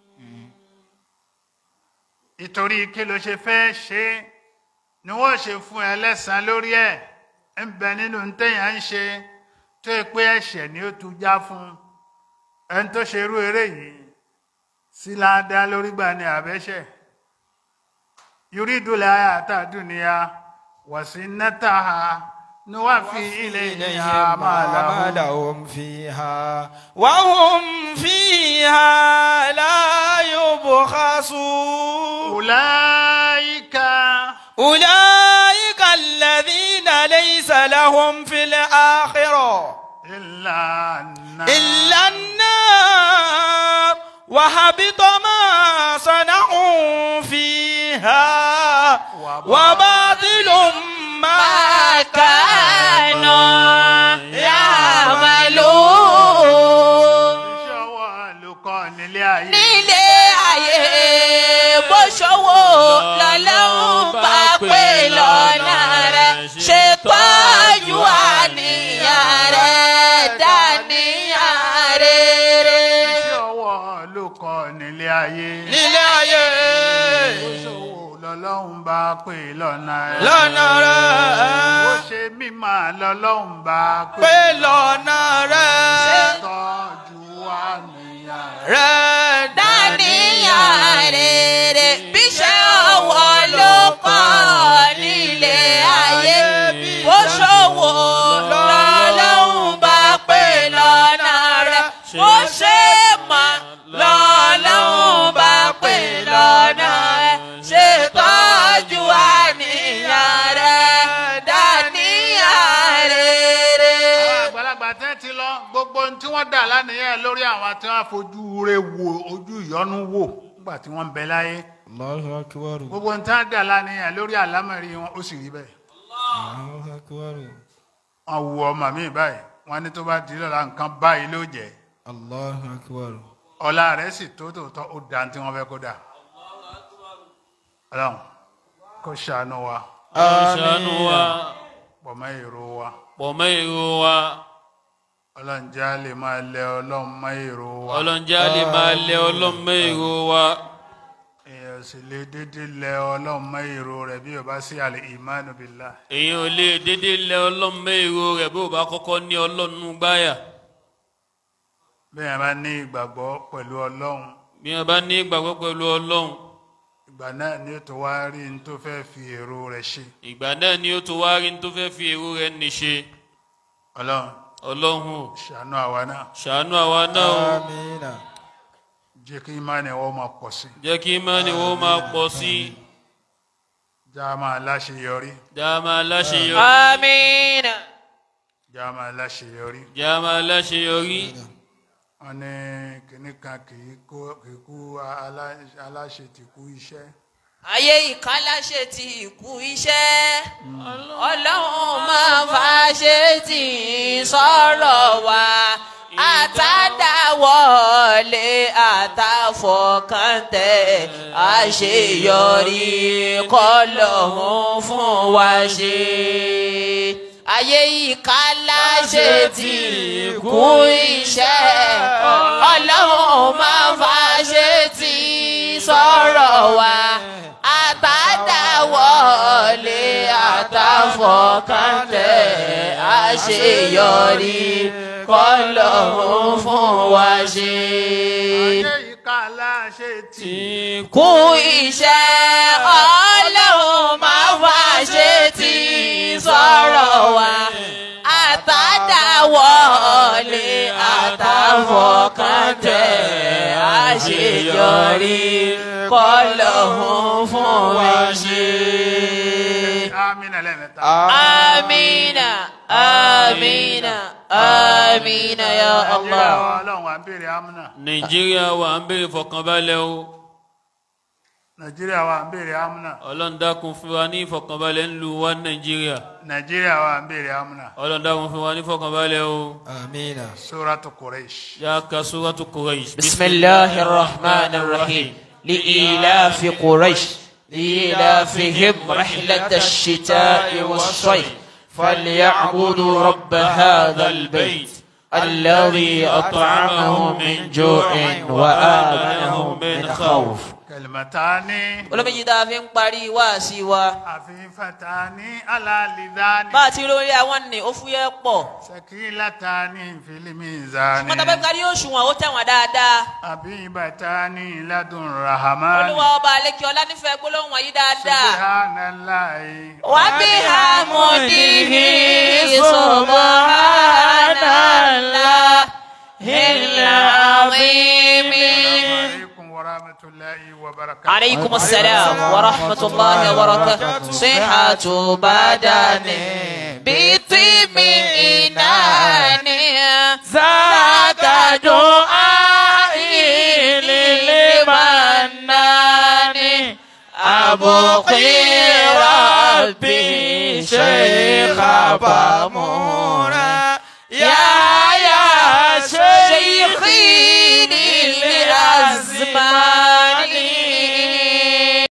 ìtorí kí ló ṣe fẹ́ ṣe é ni wọ́n ṣe fún ẹ lẹ́sàn-án lórí ẹ̀ ń bẹ nínú téèyàn ń ṣe tó yẹ pé ẹ̀ṣẹ̀ ni ó tu já fún ẹni tó ṣe irú eré yìí sí ládàá lórí gbà ní àbẹ́ṣẹ̀. يريد الحياة الدنيا وزينتها نوفي إليها ما لهم لهم فيها وهم فيها لا يبخسون أولئك أولئك الذين ليس لهم في الآخرة إلا النار إلا النار وحبط ما صنعوا فيها وباطل ما كانوا يعملون iṣẹ́ ọwọ́ olùkọ́ nílé ayé nílé ayé bó ṣòwò lọ́lọ́run bá pè lọ́nà rẹ̀ ṣètọ́jú àníyàn rẹ̀ dáníyàn rere. iṣẹ́ ọwọ́ olùkọ́ nílé ayé nílé ayé ìṣòwò lọ́lọ́run bá pè lọ́nà rẹ̀ lọ́nà ó rẹ̀ ṣe mímọ́ lọ́lọ́run bá pé pè lọ́nà rẹ̀ tọ́jú àníyàn rẹ̀. rẹ̀ dáníyàn rere bí ṣe ọwọ́ ló kọ́ nílé ayé bó ṣòwò lọ́lọ́run bá pè lọ́nà rẹ̀ bó ṣe mọ̀ lọ́lọ́run bá pè lọ́nà rẹ̀ ṣètọ́jú ayé. sí lọ gbogbo ohun tí wọ́n dà lánìyàn lórí àwọn tí wọ́n fojú re wo ojú ìyọnu wò nígbà tí wọ́n ń bẹ láyé Allahu akbar. gbogbo ohun tí wọ́n dà lánìyàn lórí àlámọ̀rí wọn ó sì rí bẹ́ẹ̀ Allahu akbar. wọ́n wu ọmọ mi báyìí wọ́n ní tó bá di lọ́la nǹkan báyìí ló jẹ́ Allahu akbar. ọlá rẹ̀ sì tó tòótọ́ ó dá tí wọ́n fẹ́ kó dà ọlọ́run kó ṣàánú wa ṣàánú wa pọ̀ mọ́ èrò wa pọ̀ mọ́ èrò wa ọlọ́run já lè máa lẹ ọlọ́run mọ́ èrò wa ọlọ́njẹ́ lè máa lẹ ọlọ́mọ èrò wa èèyàn sì lè dédé lẹ ọlọ́run mọ́ èrò rẹ̀ bí o bá sí àlè ìmánu billah èyàn ò lè dédé lẹ ọlọ́mọ èrò rẹ̀ bó bá kọ́kọ́ ní ọlọ́nu gbáyà bí èèyàn bá ní ìgbàgbọ́ pẹ̀lú ọlọ́run bí wọ́n bá ní ìgbàgbọ́ pẹ̀lú ọlọ́run ìgbà náà ni ó tó wá rí ní tó fẹ́ fi èrò rẹ̀ ṣe ìgbà náà ni ó tó wá rí ní tó fẹ́ fi èrò rẹ̀ níṣe ọlọ́run ọlọ́run ò ṣàánú àwa náà ṣàánú àwa náà o Amina. jẹ́ kí ìmánì wọ́n máa pọ̀ sí jẹ́ kí mọ́ni wo máa pọ̀ sí já máa láṣeyọrí dáàmà láṣeyọrí آمين já máa láṣeyọrí dáàmà láṣeyọrí wọ́n ní kinní kan kì í kó kì í kú alá- aláṣẹ tí kú iṣẹ́ ayé ìkálàṣe ti ìkú iṣẹ́ ọlọ́run máa fàṣẹ tì í sọ̀rọ̀ wa àtàdáwọlé àtàfọkàntẹ̀ àṣeyọrí kọlọ́run fún wa ṣe ayé ìkálàṣe ti ìkú iṣẹ́ ọlọ́run máa fàṣẹ tì í sọ̀rọ̀ wa àtàdáwọlé àtàfọkàntẹ̀ àṣeyọrí kọlọ́run fún wa ṣe. ayé ìka aláṣẹ tí kú iṣẹ́ ọlọ́run máa wá ṣe tí sọ̀rọ̀ wa àtàdáwọlé àtàfọkàntẹ̀ àṣeyọrí kọlọ́run fún wa ṣe. amínà lẹ́mẹ̀ta amina amina amina ya nàìjíríà allah. wa ọlọ́run à ń béèrè amúnà nàìjíríà wa ń béèrè fọkànbalẹ̀ o nàìjíríà wa à ń béèrè amúnà ọlọ́run dákun fún wa ní ìfọkànbalẹ̀ ńlú wa nàìjíríà nàìjíríà wa à ń béèrè amúnà ọlọ́run dákun fún wa ní ìfọkànbalẹ̀ o Amina. sóràtú kùrẹ́ṣ. yá ka suratu Quraysh بسم الله الرحمن الرحيم لإيلاف قريش لإيلافهم رحلة الشتاء والصيف فليعبدوا رب هذا البيت الذي أطعمهم من جوع وآمنهم من خوف kẹlìmọ̀tání olómìnira tá a fi ń parí wáàsí wa àfihàntání alálìdáni bá a ti lórí àwọn ní ó fúyẹ́ pọ̀ sẹkílátání fílímìzání mọ́tàbẹ́ kárí òṣùwọ̀n ó tẹ̀wọ̀n dáadáa àbíbàtání ládùn rahamani olúwa ọba àlekí ọlá nífẹ̀ẹ́ gbólóhùn wọ̀nyí dáadáa. subhanallahi وبحمده سبحان الله العظيم alaikum warahmatullahi wabarakatuh عليكم السلام ورحمة الله وبركاته صحة بدن بطيب إنان ذاك دعائي للمنان أبقي ربي شيخ بامورا يا